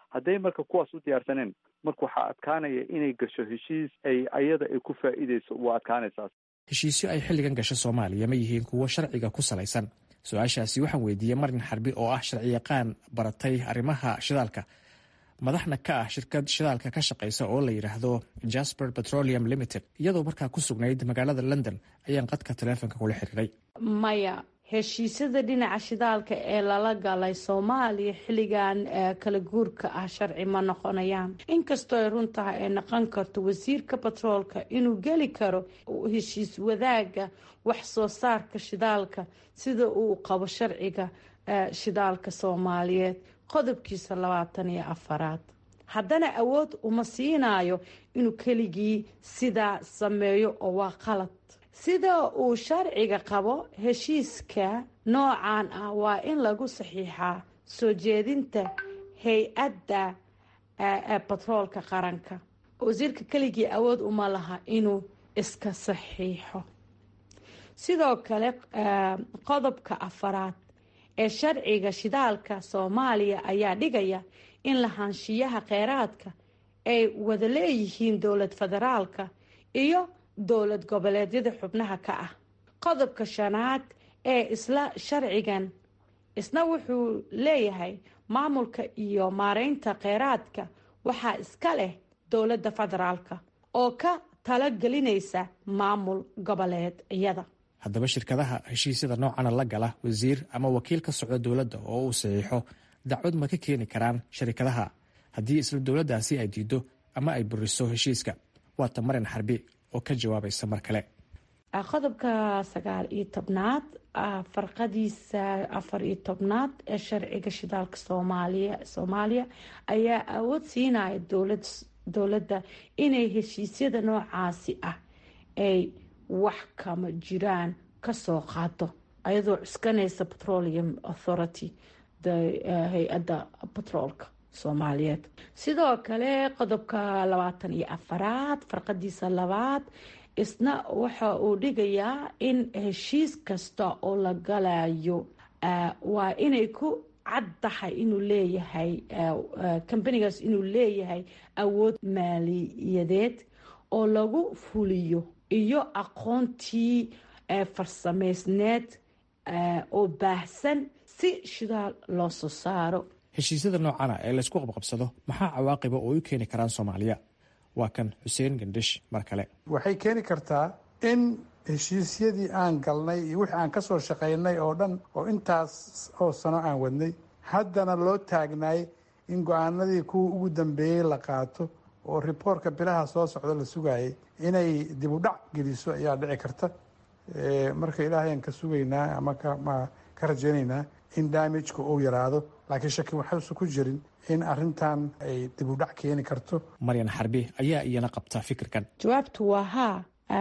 hadday marka kuwaas u diyaarsaneen marka waxaa adkaanaya inay gasho heshiis ay ayada ay ku faa'iideyso waa adkaanaysaas heshiisyo ay xilligan gasho soomaaliya ma yihiin kuwo sharciga ku salaysan su-aashaasi waxaan weydiiyey marin xarbi oo ah sharciyaqaan baratay arrimaha shidaalka madaxna ka ah shirkad shidaalka ka shaqaysa oo la yidhaahdo jasper petroleum limited iyadoo markaa ku sugnayd magaalada london ayaan qadka taleefonka kula xiriiray maya heshiisyada dhinaca shidaalka ee lala galay soomaaliya xilligan kala guurka ah sharci ma noqonayaan inkastoo ay run tahay ay noqon karto wasiirka batroolka inuu geli karo heshiis wadaaga wax soo saarka shidaalka sida uu qabo sharciga shidaalka soomaaliyeed qodobkiisa labaatan iyo afaraad haddana awood uma siinayo inuu keligii sidaa sameeyo oo waa qalad sida uu sharciga qabo heshiiska noocan ah waa in lagu saxiixaa soo jeedinta hay-adda batroolka qaranka wasiirka keligii awood uma laha inuu iska saxiixo sidoo kale qodobka afaraad ee sharciga shidaalka soomaaliya ayaa dhigaya in lahaanshiyaha kheyraadka ay wada leeyihiin dowlad federaalka iyo dowlad goboleedyada xubnaha ka ah qodobka shanaad ee isla sharcigan isna wuxuu leeyahay maamulka iyo maareynta kheyraadka waxaa iska leh dowladda federaalka oo ka talagelinaysa maamul goboleedyada haddaba shirkadaha heshiisyada noocana la gala wasiir ama wakiil ka socda dowladda oo uu saxiixo dacwad ma ka keeni karaan sharikadaha haddii isla dowladdaasi ay diido ama ay buriso heshiiska waata marin xarbi oo ka jawaabaysa mar kale qodobka sagaal iyo tobnaad farqadiisa afar iyo tobnaad ee sharciga shidaalka soomaaliya soomaaliya ayaa awood siinaya dowlad dowladda inay heshiisyada noocaasi ah ay wax kama jiraan kasoo qaado ayadoo cuskanaysa petroleum authority hay-adda batroolka soomaaliyeed sidoo kale qodobka labaatan iyo afaraad farqadiisa labaad isna waxa uu dhigayaa in heshiis kasta oo la galayo waa inay ku cad tahay inuu leeyahay kambanigaas inuu leeyahay awood maaliyadeed oo lagu fuliyo iyo aqoontii farsameysneed oo baahsan si shidaal loo soo saaro heshiisyada noocana ee laysku qabqabsado maxaa cawaaqiba oo u keeni karaan soomaaliya waa kan xuseen gandhish mar kale waxay keeni kartaa in heshiisyadii aan galnay iyo wixii aan ka soo shaqaynay oo dhan oo intaas oo sano aan wadnay haddana loo taagnaay in go-aanadii kuwa ugu dambeeyey la qaato oo riboortka bilaha soo socda la sugayay inay dib u dhac geliso ayaa dhici karta marka ilaahayaan ka sugaynaa ama ka rajaynaynaa in daamijka uu yaraado laakiin shaki waxaysan ku jirin in arintan ay dib u dhac keeni karto maryan xarbi ayaa iyana qabta fikirkan jawaabtu waa haa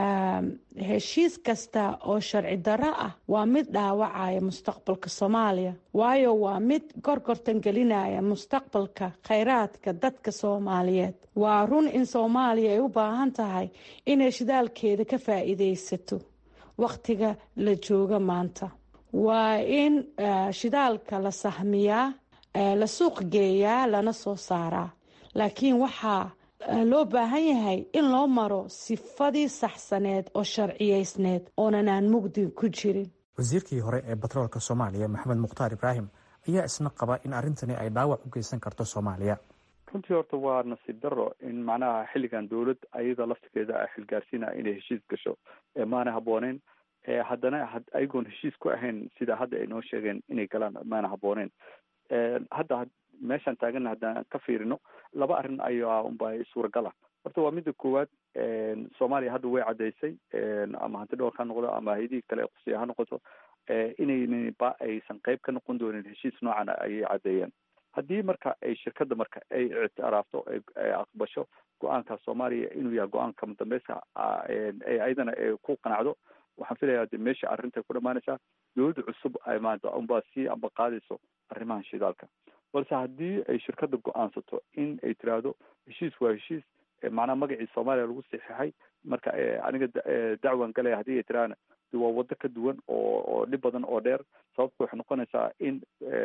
heshiis kasta oo sharci darro ah waa mid dhaawacaya mustaqbalka soomaaliya waayo waa mid gorgortan gelinaya mustaqbalka khayraadka dadka soomaaliyeed waa run in soomaaliya ay u baahan tahay inay shidaalkeeda ka faa'iidaysato wakhtiga la jooga maanta waa in shidaalka la sahmiyaa la suuq geeyaa lana soo saaraa laakiin waxaa loo baahan yahay in loo maro sifadii saxsaneed oo sharciyeysneed oonan aan mugdi ku jirin wasiirkii hore ee batroolka soomaaliya maxamed mukhtaar ibraahim ayaa isna qaba in arrintani ay dhaawac u geysan karto soomaaliya runtii horta waa nasiib daro in macnaha xilligan dowlad ayada laftigeeda a xilgaarsiina inay heshiis gasho maana habbooneyn haddana ayagoon heshiis ku ahayn sida hadda ay noo sheegeen inay galaan maana habbooneyn hadda meeshaan taagana haddaan ka fiirino laba arrin ayaa unba suuragala horta waa midda koowaad soomaaliya hadda way caddaysay ama hanti dhowrka ha noqdo ama hay-adihii kale qusiya ha noqoto inaynan ba aysan qayb ka noqon doonin heshiis noocan ayay caddeeyeen haddii marka ay shirkadda marka ay ictiraafto ay aqbasho go-aanka soomaaliya inuu yahay go-aanka mudambeyska ayadana ay ku qanacdo waxaan filayaa de meesha arrinta ku dhamaanaysaa dowladda cusub ay maanta unbaa sii amba qaadayso arrimahan shidaalka balse haddii ay shirkadda go-aansato in ay tiraahdo heshiis waa heshiis macnaha magacii soomaaliya lagu saxiixay marka aniga dacwan galaya haddii ay tiraahna waa waddo ka duwan oo oo dhib badan oo dheer sababta waxay noqonaysaa in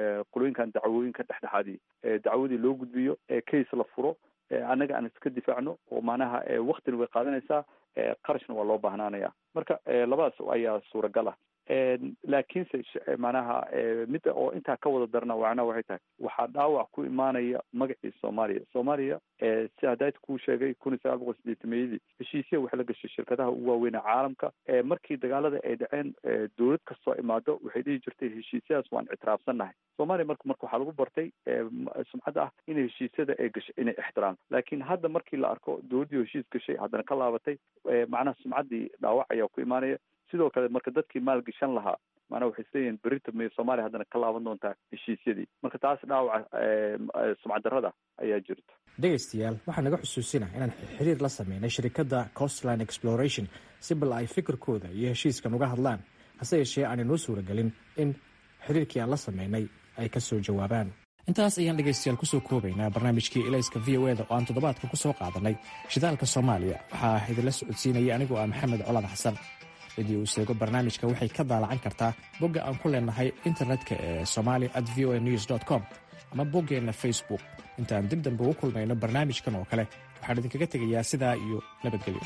qolooyinkan dacwooyinka dhexdhexaadii dacwadii loo gudbiyo case la furo annaga aan iska difaacno oo macnaha waktina way qaadanaysaa qarashna waa loo baahnaanaya marka labadaas ayaa suuragal ah laakiinse macnaha midda oo intaa ka wada darna macnaha waxay tahay waxaa dhaawac ku imaanaya magacii soomaaliya soomaaliya si hadayt kuu sheegay kun iyo sagaal boqol sideetameeyadii heshiisya waxay la gashay shirkadaha ugu waaweyn ee caalamka markii dagaalada ay dhaceen dowlad kastoo imaado waxay dhihi jirtay heshiisyadaas waan ictiraafsannahay soomaaliya marka marka waxaa lagu bartay sumcadda ah in heshiisyada ay gashay inay ixtiraam laakiin hadda markii la arko dowladdii heshiis gashay haddana ka laabatay macnaha sumcaddii dhaawac ayaa ku imaanaya sidoo kale marka dadkii maalgashan lahaa maanaa waxay isleeyihin berita may soomaaliya haddana ka laaban doontaa heshiisyadii marka taas dhaawaca sumcad darrada ayaa jirta dhegaystayaal waxaa naga xusuusina inaan xiriir la sameynay shirikadda costline exploration si bal ay fikirkooda iyo heshiiskan uga hadlaan hase yeeshee aanay noo suuragelin in xiriirkii aan la sameynay ay ka soo jawaabaan intaas ayaan dhegaystayaal kusoo koobaynaa barnaamijkii elayska v o eda oo aan toddobaadka ku soo qaadanay shidaalka soomaaliya waxaa idinla socodsiinaya anigoo ah maxamed colaad xasan cidii uu sheego barnaamijka waxay ka daalacan kartaa bogga aan ku leenahay internetka ee somali at v o a news com ama boggeenna facebook intaan dib dambe ugu kulmayno barnaamijkan oo kale waxaan idinkaga tegayaa sidaa iyo nabadgelyo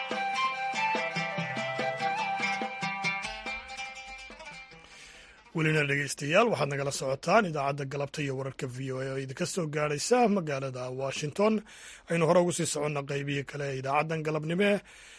welina dhegaystayaal waxaad nagala socotaan idaacadda galabta iyo wararka v o a oo idinka soo gaadhaysa magaalada washington aynu hore ugu sii soconna qaybihii kale ee idaacaddan galabnime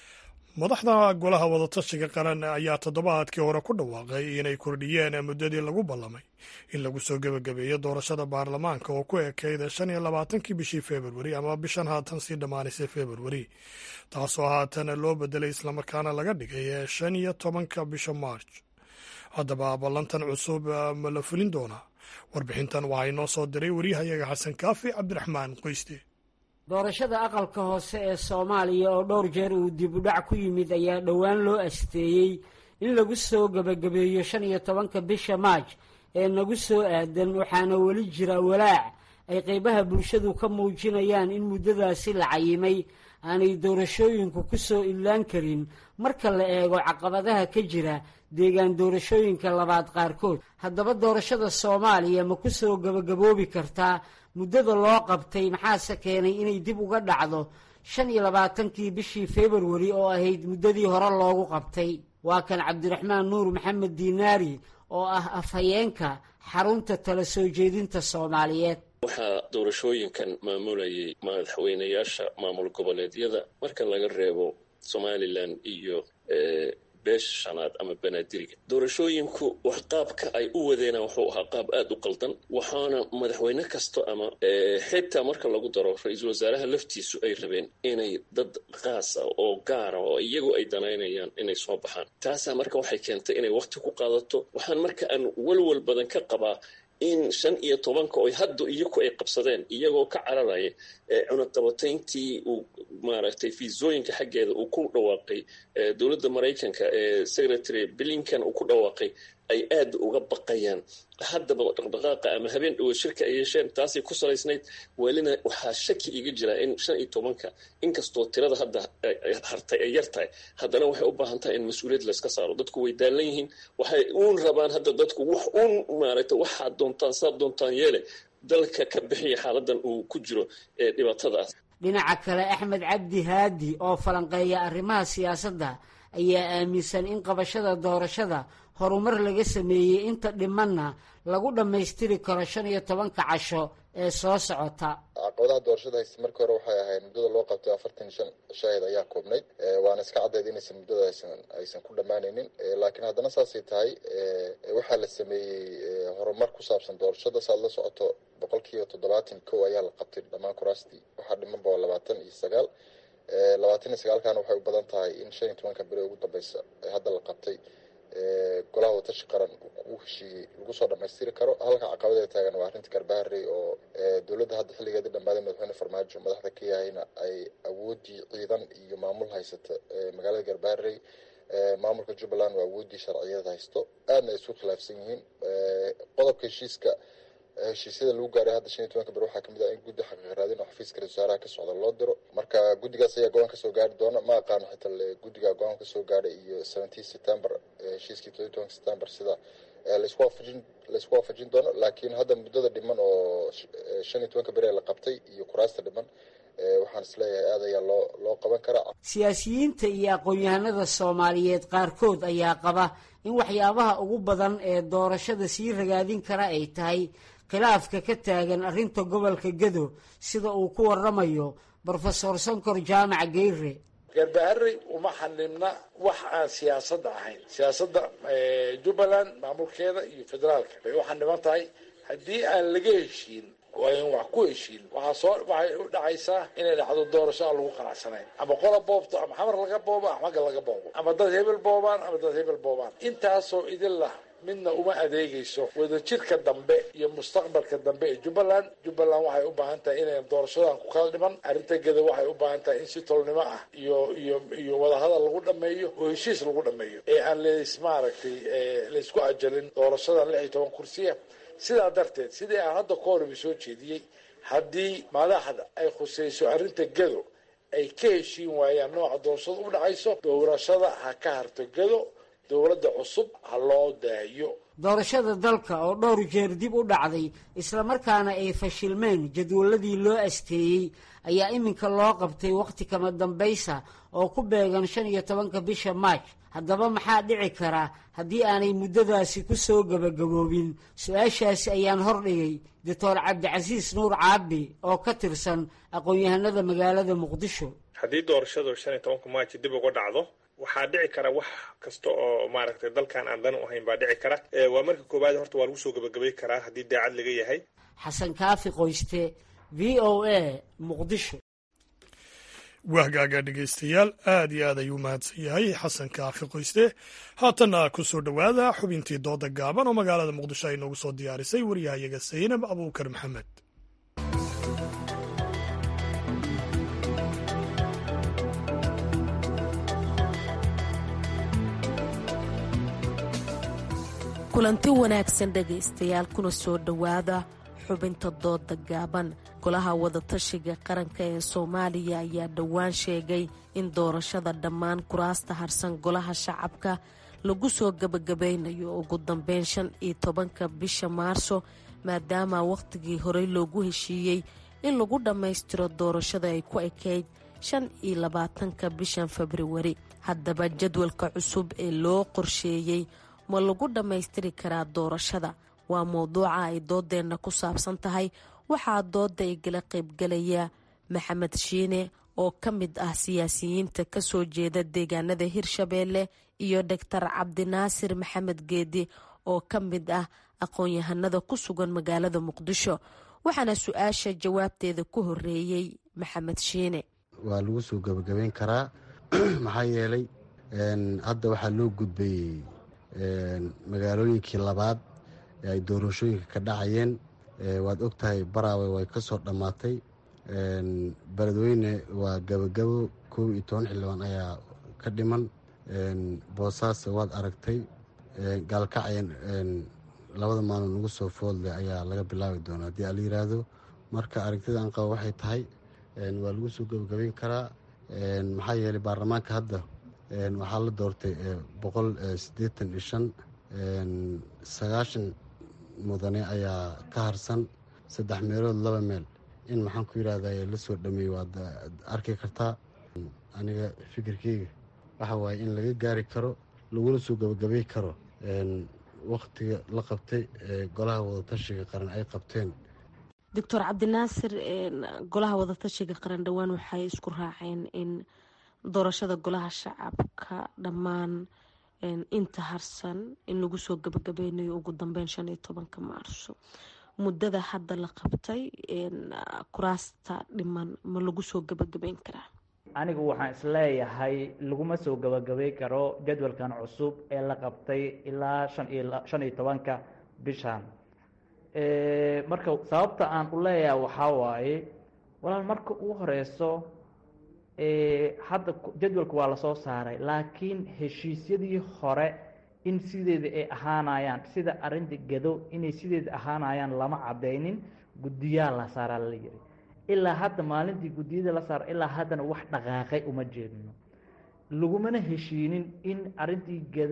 madaxda golaha wadatashiga qaran ayaa toddobaadkii hore ku dhawaaqay inay kordhiyeen muddadii lagu ballamay in lagu soo gebagabeeyo doorashada baarlamaanka oo ku ekeyda shan iyo labaatankii bishii februari ama bishan haatan sii dhammaanaysay februari taasoo haatan loo bedelay islamarkaana laga dhigay shan iyo tobanka bisha march haddaba ballantan cusub ma la fulin doonaa warbixintan waxaa inoo soo diray waryahayaga xasan kaafi cabdiraxmaan qoyste doorashada aqalka hoose ee soomaaliya oo dhowr jeer uu dib u dhac ku yimid ayaa dhowaan loo asteeyey in lagu soo gebagabeeyo shan iyo tobanka bisha maaj ee nagu soo aadan waxaana weli jira walaac ay qaybaha bulshadu ka muujinayaan in muddadaasi la cayimay aanay doorashooyinku ku soo illaan karin marka la eego caqabadaha ka jira deegaan doorashooyinka labaad qaarkood haddaba doorashada soomaaliya ma ku soo gebagaboobi kartaa muddada loo qabtay maxaase keenay inay dib uga dhacdo shan iyo labaatankii bishii februari oo ahayd muddadii hore loogu qabtay waa kan cabdiraxmaan nuur maxamed diinaari oo ah afhayeenka xarunta tala soo jeedinta soomaaliyeed waxaa doorashooyinkan maamulayay madaxweynayaasha maamul goboleedyada marka laga reebo somalilan iyo beesha shanaad ama banaadiriga doorashooyinku wax qaabka ay u wadeena wuxuu ahaa qaab aada u qaldan waxaana madaxweyne kasta ama xitaa marka lagu daro ra-iisul wasaaraha laftiisu ay rabeen inay dad qaasa oo gaara oo iyagu ay danaynayaan inay soo baxaan taasaa marka waxay keentay inay waqti ku qaadato waxaan marka aan walwal badan ka qabaa in shan iyo tobanka oy hadda iyaku ay qabsadeen iyagoo ka cararaya cunaqabatayntii uu maaragtay fiisooyinka xaggeeda uu ku dhawaaqay dowladda maraykanka ee secretary blinkan uu ku dhawaaqay ay aada uga baqayaan haddaba dhaqdhaqaaqa ama habeen dhowo shirka ay yeesheen taasay ku salaysnayd welina waxaa shaki iga jira in shan iyo tobanka inkastoo tirada hadda hartay ay yar tahay haddana waxay u baahan tahay in mas-uuliyad layska saaro dadku way daalan yihiin waxay uun rabaan hadda dadku wax uun maaragtay waxaad doontaan saad doontaan yeele dalka ka bixiya xaaladan uu ku jiro ee dhibaatadaas dhinaca kale axmed cabdi haadi oo falanqeeya arrimaha siyaasadda ayaa aaminsan in qabashada doorashada horumar laga sameeyey inta dhimanna lagu dhammaystiri karo shan iyo tobanka casho ee soo socota caqabadaha doorashada haysta markii hore waxay ahayd muddada loo qabtay afartan iyo shan shaahid ayaa koobnayd waana iska caddeyd inaysan muddada aysan aysan ku dhammaanaynin laakiin haddana saasay tahay waxaa la sameeyey horumar ku saabsan doorashada saad la socoto boqol kiiba toddobaatan kow ayaa la qabtay dhammaan kuraastii waxaa dhiman ba labaatan iyo sagaal labaatan iyo sagaalkana waxay u badan tahay in shan iyo tobanka beri ugu dambeysa ee hadda la qabtay golaha watashi qaran u heshiiyey lagu soo dhamaystiri karo halka caqabada taagan waa arrinta garbaharey oo dowladda hadda xilligeedii dhammaaday madaxweyne farmaajo madaxda ka yahayna ay awoodii ciidan iyo maamul haysata magaalada garbaharey maamulka jubbaland waa awoodii sharciyeed haysto aadna ay isu khilaafsan yihiin qodobka heshiiska heshiisyada lagu gaaray hadda shan iyo tobanka ber waxaa kamid ah in guddi xaqiiq raadin oo xafiiska ra-isul wasaaraha ka socda loo diro marka guddigaas ayaa go-aan kasoo gaari doona ma aqaano xitaa guddiga go-aan kasoo gaadhay iyo seventeen september heshiiskii todobiy tobanka september sida laisku waafajin laisku waafajin doono laakiin hadda muddada dhiman oo shan iyo tobanka beri la qabtay iyo kuraasta dhiman waxaan isleeyahay aad ayaa loo loo qaban karaa siyaasiyiinta iyo aqoon-yahanada soomaaliyeed qaarkood ayaa qaba in waxyaabaha ugu badan ee doorashada sii ragaadin kara ay tahay khilaafka ka taagan arrinta gobolka gedo sida uu ku waramayo brofesor sankor jaamac geyre garbaharey uma xanibna wax aan siyaasadda ahayn siyaasadda jubbaland maamulkeeda iyo federaalka bay u xaniban tahay haddii aan laga heshiin oo ayn wax ku heshiin waxaa soo waxay u dhacaysaa inay dhacdo doorasho aan lagu qanacsanayn ama qola boobto ama xamar laga boobo ama xagga laga boobo ama dad hebel boobaan ama dad hebel boobaan intaasoo idin lah midna uma adeegayso wadajirka dambe iyo mustaqbalka dambe ee jubbaland jubbaland waxay u baahan tahay inayn doorashadan ku kala dhiman arrinta geda waxay u baahan tahay in si tolnimo ah iyo iyo iyo wadahadal lagu dhameeyo oo heshiis lagu dhameeyo ee aan leys maaragtay laysku ajalin doorashadan lix iyo toban kursiya sidaa darteed sidii aan hadda ka horeba soo jeediyey haddii madaxda ay khusayso arrinta gedo ay ka heshiin waayaan nooca doorashada u dhacayso doorashada ha ka harto gedo dowladda cusub ha loo daayo doorashada dalka oo dhowr jeer dib u dhacday islamarkaana ay fashilmeen jadwaladii loo asteeyey ayaa iminka loo qabtay wakhti kama dambaysa oo ku beegan shan iyo tobanka bisha maaj haddaba maxaa dhici kara haddii aanay muddadaasi ku soo gebagaboobin su-aashaasi ayaan hordhigay doctor cabdicasiis nuur caabi oo ka tirsan aqoon-yahanada magaalada muqdisho haddii doorashadu shan iyo tobanka maaji dib uga dhacdo waxaa dhici kara wax kasta oo maaragtay dalkan aan dan u ahayn baa dhici kara waa marka koowaad horta waa lagu soo gebagabay karaa haddii daacad laga yahay xasan kaafi qoyste v o a muqdisho wahgaaga dhegaystayaal aad iyo aad ayuu mahadsan yahay xasan kaafi qoyste haatanna ku soo dhowaada xubintii dooda gaaban oo magaalada muqdisho ay noogu soo diyaarisay waryahayaga saynab abuukar maxamed kulanti wanaagsan dhegaystayaal kuna soo dhowaada xubinta dooda gaaban golaha wadatashiga qaranka ee soomaaliya ayaa dhowaan sheegay in doorashada dhammaan kuraasta harsan golaha shacabka lagu soo gebagabaynayo ugu dambeyn shan iyo tobanka bisha maarso maadaama wakhtigii horey loogu heshiiyey in lagu dhammaystiro doorashada ay ku ekayd shan iyo labaatanka bishan februari haddaba jadwalka cusub ee loo qorsheeyey ma lagu dhammaystiri karaa doorashada waa mowduuca ay doodeenna ku saabsan tahay waxaa dooda igala qaybgalaya maxamed shiine oo ka mid ah siyaasiyiinta kasoo jeeda deegaanada hirshabeelle iyo doctor cabdinaasir maxamed geedi oo ka mid ah aqoon-yahanada ku sugan magaalada muqdisho waxaana su-aasha jawaabteeda ku horeeyey maxamed shiine waa lagu soo gebagabeyn karaa maxaa yeelay hadda waxaa loo gudbayey magaalooyinkii labaad ee ay doorashooyinka ka dhacayeen waad og tahay baraawe way ka soo dhammaatay beledweyne waa gabagabo kow iyo toban xildhibaan ayaa ka dhiman boosaaso waad aragtay gaalkacyan labada maalin ugu soo foodleh ayaa laga bilaabi doonaa haddii ala yiraahdo marka aragtida aan qabo waxay tahay waa lagu soo gebagabeyn karaa maxaa yeelay baarlamaanka hadda waxaa la doortay boqol siddeetan iyo shan sagaashan mudane ayaa ka harsan saddex meelood laba meel in maxaan ku yidhahda la soo dhameeyey waad arki kartaa aniga fikirkeyga waxa waaye in laga gaari karo laguna soo gebagabey karo wakhtiga la qabtay ee golaha wadatashiga qaran ay qabteen doctor cabdinaasir golaha wadatashiga qaran dhowaan waxay isku raaceen in doorashada golaha shacabka dhammaan inta harsan in lagu soo gabagabeynayo ugu dambeyn shan iyo tobanka maarso muddada hadda la qabtay kuraasta dhiman ma lagu soo gabagabeyn karaa anigu waxaan isleeyahay laguma soo gabagabay karo jadwalkan cusub ee la qabtay ilaa shan iyo shan iyo tobanka bishan marka sababta aan u leeyahay waxaa waaye walaal marka ugu horeyso hadda jadwalka waa lasoo saaray laakiin heshiisyadii hore in sideeda ay ahaanayaan sida arinta gado inay sideeda ahaanayaan lama cadeynin guddiyaa la saaraa la yiri ilaa hadda maalintii guddiyada la saara ilaa haddana wax dhaqaaqay uma jeedno lagumana heshiinin in arintii gado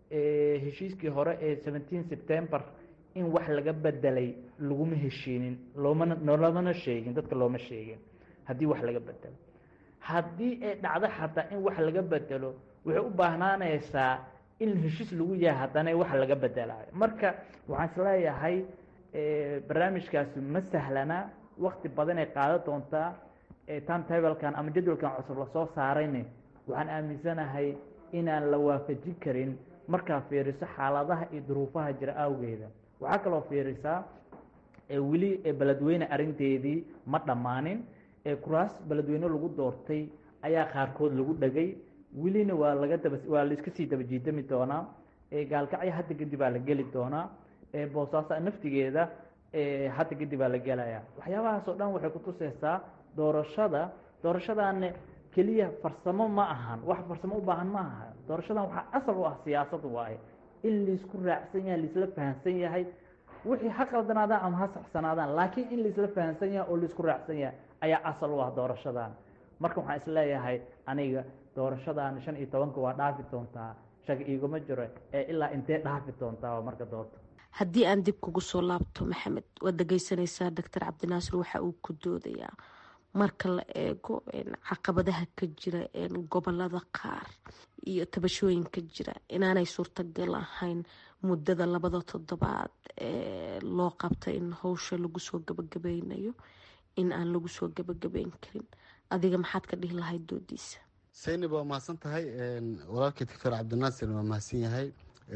heshiiskii hore ee seventeen september in wax laga bedelay laguma heshiinin loomana nolomana sheegin dadka looma sheegin haddii wax laga bedelo haddii ay dhacdo xataa in wax laga bedelo waxay u baahnaanaysaa in heshiis lagu yahay haddana wax laga bedelayo marka waxaan isleeyahay barnaamijkaasi ma sahlana wakti badan ay qaadan doontaa timetablekan ama jadwalkan cusub lasoo saarayne waxaan aaminsanahay inaan la waafajin karin markaa fiiriso xaaladaha iyo duruufaha jira awgeeda waxaa kaloo fiirisaa weli beledweyne arinteedii ma dhammaanin kuraas beledweyne lagu doortay ayaa qaarkood lagu dhegay welina waa laga daba waa laiska sii daba jiidami doonaa gaalkacyo hadda kadib baa la geli doonaa boosaaso naftigeeda hadda kadib baa la gelaya waxyaabahaas oo dhan waxay kutuseysaa doorashada doorashadaana keliya farsamo ma ahan wax farsamo u baahan ma aha doorashadan waxaa asal u ah siyaasad waaye in laisku raacsan yahay laisla fahamsan yahay wixii ha qaldanaadaan ama ha saxsanaadaan laakiin in laisla fahamsan yahay oo laisku raacsan yahay ayaa asal u ah doorashadan marka waxaan isleeyahay aniga doorashadan shan iyo tobanka waa dhaafi doontaa shag iguma jiro ee ilaa intee dhaafi doontaa marka doorto haddii aan dib kugu soo laabto maxamed waad dhegeysanaysaa doctor cabdinaasir waxa uu ku doodayaa marka la eego caqabadaha ka jira gobolada qaar iyo tabashooyinka jira inaanay suurtagal ahayn muddada labada toddobaad ee loo qabta in howsha lagu soo gabagabeynayo in aan lagu soo gabagabeyn karin adiga maxaad ka dhihi lahayd doodiisa saynib waa mahadsan tahay walaalkii doctor cabdinaasir waa mahadsan yahay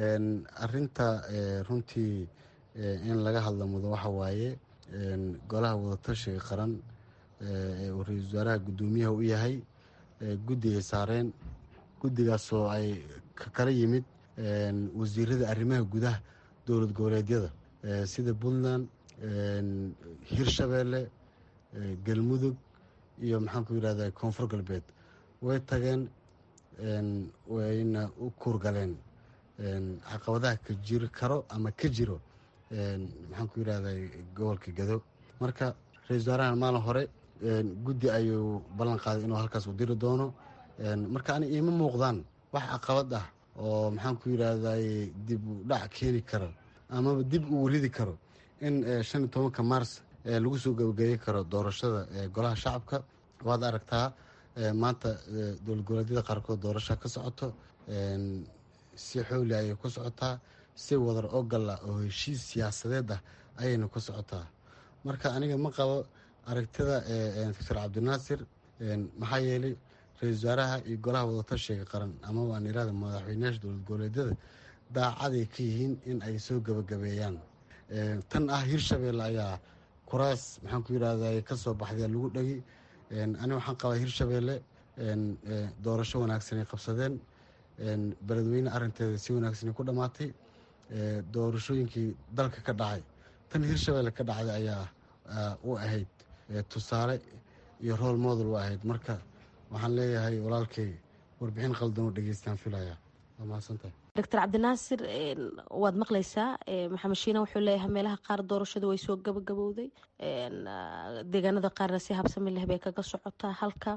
arinta runtii in laga hadla mudo waxa waaye golaha wadatashiga qaran ee uu ra-iisul wasaaraha guddoomiyaha u yahay guddi ay saareen guddigaasoo ay ka kala yimid wasiirada arrimaha gudaha dowlad goboleedyada sida puntland hirshabeelle galmudug iyo maxaan ku yidhahda koonfur galbeed way tageen wayna u kuurgaleen caqabadaha ka jiri karo ama ka jiro maxaan ku yidhahda gobolka gado marka ra-isul wasaarahan maalin hore guddi ayuu ballan qaaday inuu halkaas u diri doono marka ani iima muuqdaan wax caqabad ah oo maxaan ku yidhaahday dib u dhac keeni karo amaba dib uu ridi karo in shan iyo tobanka mars lagu soo gabagabeyn karo doorashada golaha shacabka waad aragtaa maanta dowlad goboleedyada qaarkood doorasha ka socoto si xooli ayay ku socotaa si wadar ogala oo heshiis siyaasadeed ah ayayna ku socotaa marka aniga ma qabo aragtida doctor cabdinaasir maxaa yeelay ra-isul wasaaraha iyo golaha wadatashiga qaran ama waan irahda madaxweyneyaasha dowlad goboleedyada daacaday ka yihiin in ay soo gabagabeeyaan tan ah hirshabeelle ayaa kuraas maxaan ku yidhahda kasoo baxday lagu dhegi ani waxaan qabaa hirshabeelle doorasho wanaagsan ay qabsadeen beledweyne arinteeda si wanaagsan ku dhammaatay doorashooyinkii dalka ka dhacay tan hirshabeelle ka dhacday ayaa u ahayd tusaale iyo rool model u ahayd marka waxaan leeyahay walaalkay warbixin qaldan oo dhegeystaan filaya waa mahadsantahay doctor cabdinaasir waad maqlaysaa maxamed shiina wuxuu leeyahay meelaha qaar doorashadu way soo gabagabowday deegaanada qaarna si habsami leh bay kaga socotaa halka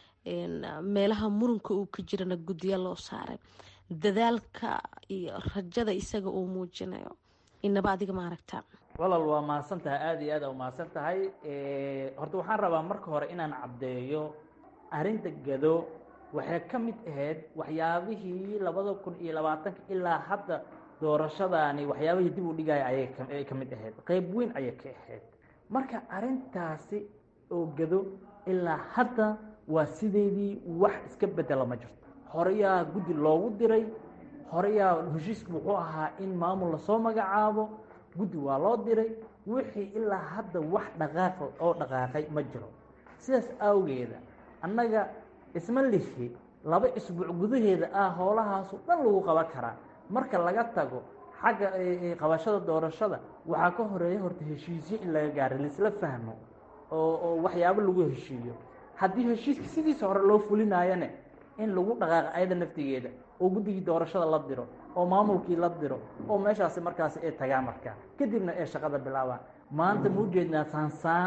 meelaha murunka uu ka jirana guddiya loo saaray dadaalka iyo rajada isaga uu muujinayo inaba adiga ma aragtaa walaal waa mahadsan tahay aada iyo aada u mahadsan tahay horta waxaan rabaa marka hore inaan caddeeyo arrinta gado waxay ka mid ahayd waxyaabihii labada kun iyo labaatanka ilaa hadda doorashadaani waxyaabihii dib u dhigaya ayay ka mid ahayd qeyb weyn ayay ka ahayd marka arrintaasi oo gado ilaa hadda waa sideedii wax iska bedela ma jirto horeyaa guddi loogu diray horeyaa heshiisku wuxuu ahaa in maamul lasoo magacaabo guddi waa loo diray wixii ilaa hadda wax dhaqaaq oo dhaqaaqay ma jiro sidaas awgeeda annaga isma lihi laba isbuuc gudaheeda ah howlahaasu dhan lagu qaban karaa marka laga tago xagga qabashada doorashada waxaa ka horeeya horta heshiisyo in laga gaaro laisla fahmo oo oo waxyaabo lagu heshiiyo haddii heshiiska sidiisa hore loo fulinaayone in lagu dhaqaaqo ayada naftigeeda oo guddigii doorashada la diro oo maamulkii la diro oo meeshaasi markaasi ay tagaan markaa kadibna ay shaqada bilaabaan maanta ma ujeednaa saansaan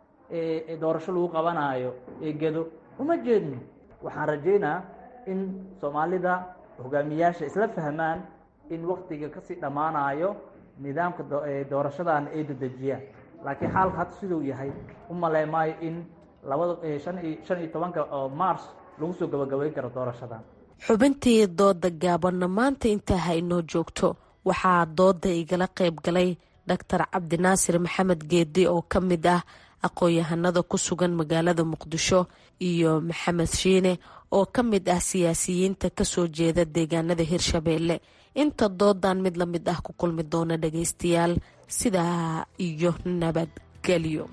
ee doorasho lagu qabanaayo ee gedo uma jeedno waxaan rajaynaa in soomaalida hogaamiyaasha isla fahmaan in waktiga kasii dhammaanayo nidaamka doorashadan ay dedejiyaan laakiin xaalka hadda siduu yahay u malee maayo in labada shan iyo tobanka mars lagu soo gabagabayn karo doorashadan xubintii dooda gaabanna maanta intaa ha inoo joogto waxaa dooda igala qayb galay doctor cabdinaasir maxamed geedi oo ka mid ah aqoon-yahanada ku sugan magaalada muqdisho iyo maxamed shiine oo ka mid ah siyaasiyiinta kasoo jeeda deegaanada hirshabeelle inta doodan mid la mid ah ku kulmi doona dhageystayaal sidaa iyo nabadgelyo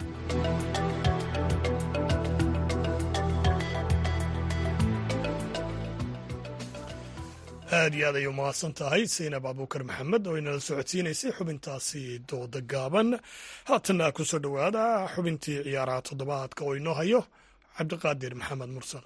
aad iyo aad ayay umahadsan tahay saynab abuukar maxamed oo inala socodsiinaysay xubintaasi dooda gaaban haatanna ku soo dhowaada xubintii ciyaaraha toddobaadka oo inoo hayo cabdiqaadir maxamed mursal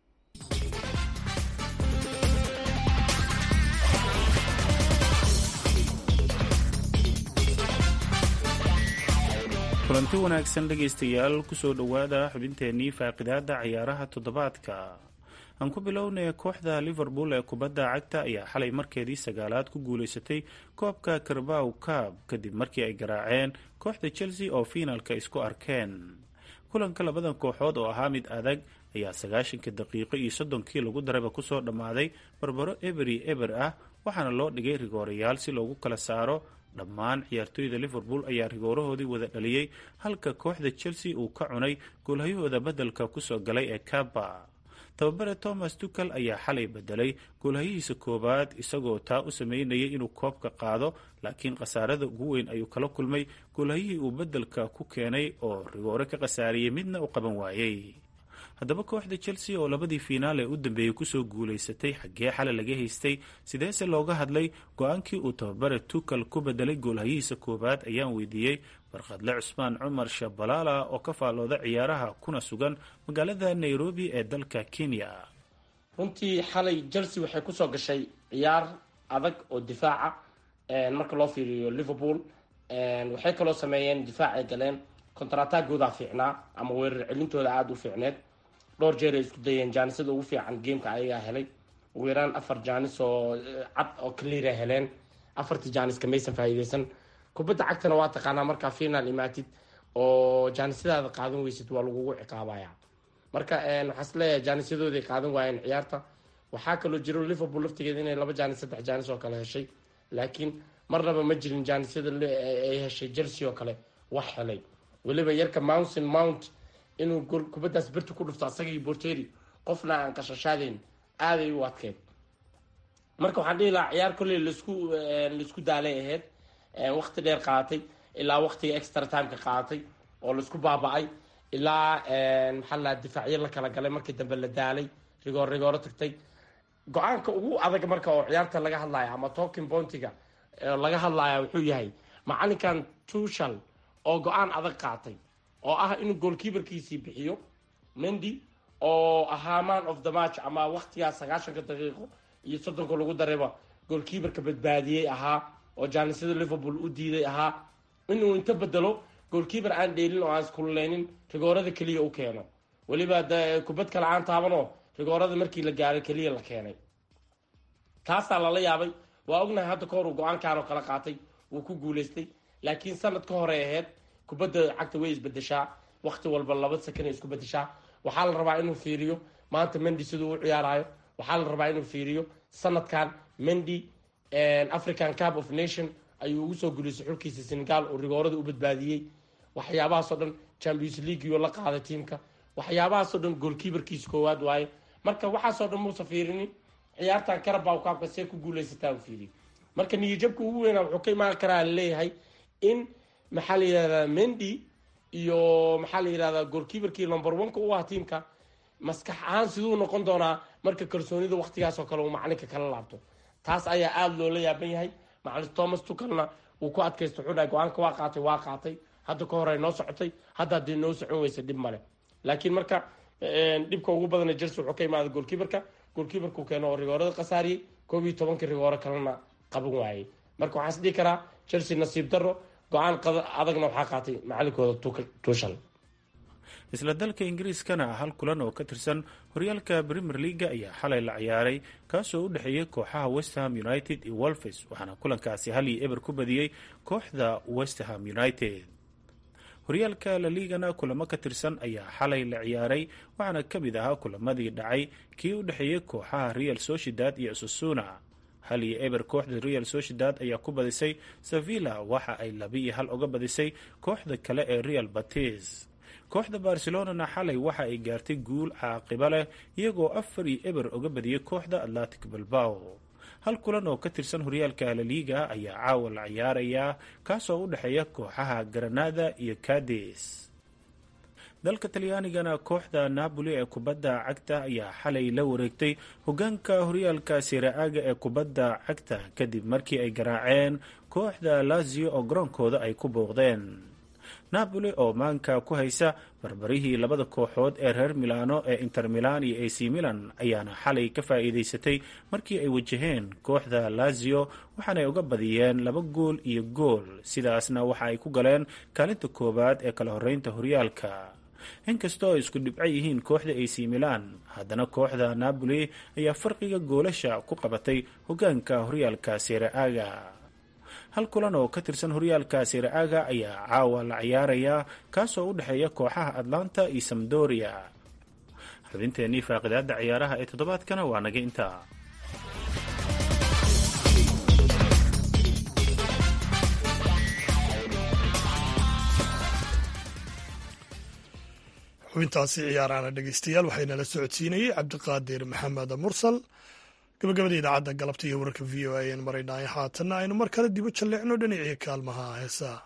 kulanti wanaagsan dhegaystayaal kusoo dhowaada xubinteennii faaqidaada ciyaaraha toddobaadka aan ku bilownay kooxda liverpool ee kubadda cagta ayaa xalay markeedii sagaalaad ku guuleysatay koobka karbaw kaab kadib markii ay garaaceen kooxda chelsea oo fiinalka isku arkeen kulanka labadan kooxood oo ahaa mid adag ayaa sagaashanka daqiiqo iyo soddonkii lagu daraba kusoo dhammaaday barbaro eberi eber ah waxaana loo dhigay rigoorayaal si loogu kala saaro dhammaan ciyaartooyda liverpool ayaa rigoorahoodii wada dhaliyey halka kooxda chelsea uu ka cunay goolhayahooda beddelka kusoo galay ee kaba tababare thomas tucal ayaa xalay bedelay goolhayihiisa koowaad isagoo taa u sameynayay inuu koobka qaado laakiin khasaarada ugu weyn ayuu kala kulmay goolhayihii uu beddelka ku keenay oo rigoore ka khasaariyey midna u qaban waayey haddaba kooxda chelsea oo labadii fiinaal ee u dambeeyey kusoo guulaysatay xaggee xale laga haystay sideese looga hadlay go-aankii uu tababare tucal ku bedelay goolhayihiisa koowaad ayaan weydiiyey barkhadle cusmaan cumar shabalaala oo ka faallooda ciyaaraha kuna sugan magaalada nairobi ee dalka kenya runtii xalay chelsea waxay kusoo gashay ciyaar adag oo difaaca marka loo fiiriyo liverpool waxay kaloo sameeyeen difaacay galeen kontaratagoodaa fiicnaa ama weerar celintooda aada u fiicneed dhowr jeer ay isku dayeen jaanisada ugu fiican gameka ayagaa helay ugu yaraan afar jaanis oo cad oo cleara heleen afartii jaaniska maysan faa'iideysan kubadda cagtana waa taqaanaa markaa final imaatid oo jaanisadaada qaadan weysid waa lagugu ciqaabaya marka waxaa is leeyahay jaanisyadooday qaadan waayeen ciyaarta waxaa kaloo jiro liverpool laftigeeda inay laba jaanis saddex jaanis oo kale heshay laakiin marnaba ma jirin jaanisyada ay heshay chelsea oo kale wax helay weliba yarka mountain mount inuu kubaddaas birta ku dhufto asagii borteri qofna aan qashashaadeyn aaday u adkeyd marka waxaan dhihi lahaa ciyaar kolley lasku laisku daalay ahayd waqti dheer qaadatay ilaa waqtiga extra timeka qaadatay oo laisku baaba-ay ilaa maxaa lahaa difaacyo la kala galay markii dambe la daalay rigoor rigooro tagtay go-aanka ugu adag marka oo ciyaarta laga hadlaya ama talking pointiga laga hadlaya wuxuu yahay macalinkan tushal oo go-aan adag qaatay oo ah inuu goolkeeperkiisii bixiyo mendy oo ahaa man of the match ama waqtigaas sagaashanka daqiiqo iyo soddonka lagu darayba goolkeeperka badbaadiyey ahaa oo jaanisada liverpool u diiday ahaa inuu inta bedelo goolkeeper aan dheelin oo aan iskululeynin rigoorada keliya u keeno weliba kubad kale aan taabanoo rigoorada markii la gaaray keliya la keenay taasaa lala yaabay waa ognahay hadda kahor uu go-aankan oo kala qaatay wuu ku guuleystay laakiin sanad ka hore ahayd kubadda cagta way isbedeshaa waqti walba laba sakan ay isku bedeshaa waxaa la rabaa inuu fiiriyo maanta mendy siduu u ciyaarayo waxaa la rabaa inuu fiiriyo sanadkan mendy african cup of nation ayuu ugu soo guuleystay xulkiisa senegal oo rigoorada u badbaadiyey waxyaabahaasoo dhan champions leagueo la qaaday tiimka waxyaabahaasoo dhan goolkeeperkiisa koowaad waaye marka waxaasoo dhan muusa fiirinin ciyaartan karabaw kaabka see ku guuleysataa u fiiriyo marka niyajabka ugu weynaa wuxuu ka imaan karaa laleeyahay in maxaa la yidhahdaa mendy iyo maxaa la yidhahdaa goolkeeperkii number one-ka u ah tiimka maskax ahaan siduu noqon doonaa marka kalsoonida waqtigaas oo kale uu macalinka kala laabto taas ayaa aada loola yaaban yahay macalin thomas tukalna uu ku adkaysta wuxuu dhahay go-aanka waa qaatay waa qaatay hadda ka hore noo socotay hadda haddii noo socon weysa dhib male laakiin marka dhibka ugu badana jelse wuxuu ka imaada goolkeeperka goolkeeperku keeno oo rigoorada khasaariyey koob iyo tobankii rigooro kalena qaban waayey marka waxaa is dhihi karaa chelsea nasiib daro go-aan adagna waxaa qaatay macalinkooda tushal isla dalka ingiriiskana hal kulan oo ka tirsan horyaalka premier leaga ayaa xalay la ciyaaray kaasoo u dhexeeyay kooxaha westham united iyo wolfes waxaana kulankaasi hal iyo eber ku badiyey kooxda westham united horyaalka la liigana kulamo ka tirsan ayaa xalay la ciyaaray waxaana ka mid ahaa kulamadii dhacay kii u dhexeeyey kooxaha real sociedad iyo susuna hal iyo eber kooxda real sociedad ayaa ku badisay sevilla waxa ay laba iyo hal uga badisay kooxda kale ee real batis kooxda barcelonana xalay waxa ay gaartay guul caaqiba leh iyagoo afar iyo eber uga badiyey kooxda atlantic bilbao hal kulan oo ka tirsan horyaalka laliiga ayaa caawa la ciyaarayaa kaasoo u dhexeeya kooxaha granada iyo cades dalka talyaanigana kooxda napoli ee kubadda cagta ayaa xalay la wareegtay hogaanka horyaalka siraaga ee kubadda cagta kadib markii ay garaaceen kooxda lazio oo garoonkooda ay ku booqdeen napoli oo maanka ku haysa barbarihii labada kooxood ee reer milano ee inter milan iyo ac milan ayaana xalay ka faa'iidaysatay markii ay wajaheen kooxda lazio waxaanay uga badiyeen laba gool iyo gool sidaasna waxa ay ku galeen kaalinta koowaad ee kala horeynta horyaalka inkastoo ay isku dhibco yihiin kooxda ac milan haddana kooxda napoli ayaa farqiga goolasha ku qabatay hogaanka horyaalka sereaga hal kulan oo ka tirsan horyaalka siraaga ayaa caawa la ciyaarayaa kaasoo u dhexeeya kooxaha atlanta iyo samdoria xubinteennii faaqidaada ciyaaraha ee toddobaadkana waa naga intaa xubintaasi ciyaarahana dhegeystayaal waxaynala socodsiinayey cabdiqaadir maxamed mursal gabagabada idaacadda galabta iyo wararka v o a ayaan maraynaayo haatanna aynu mar kale dibo jalleecno dhinacii kaalmaha heesaa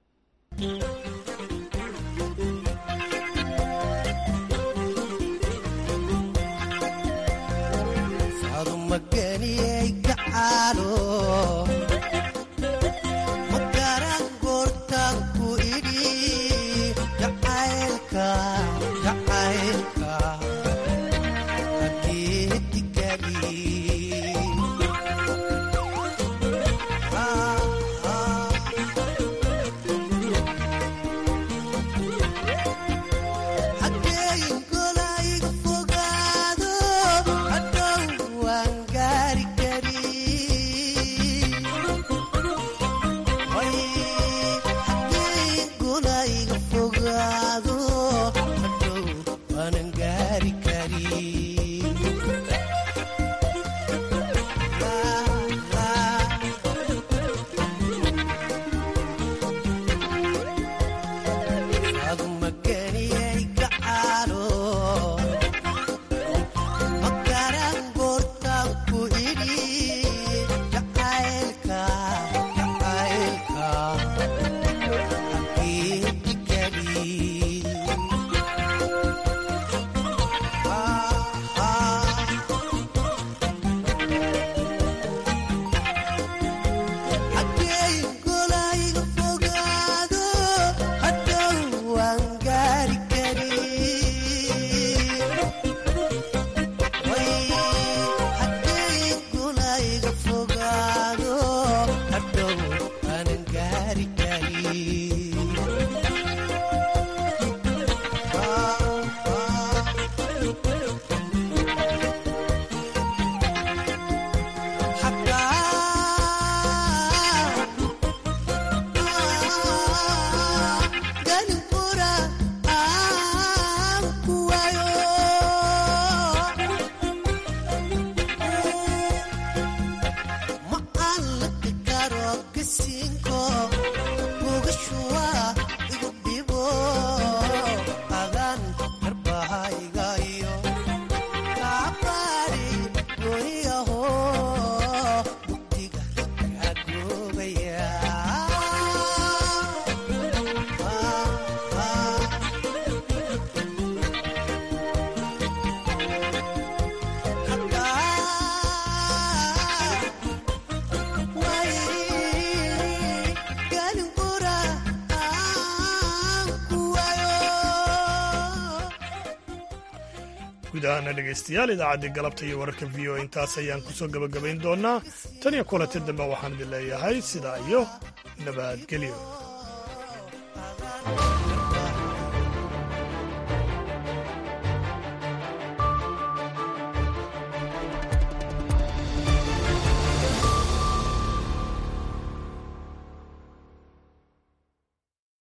guud ahaana dhegaystayaal idaacaddii galabta iyo wararka v o intaas ayaan ku soo gebagabayn doonnaa tan iyo kulanta dambe waxaan idin leeyahay sidaa iyo nabadgelyo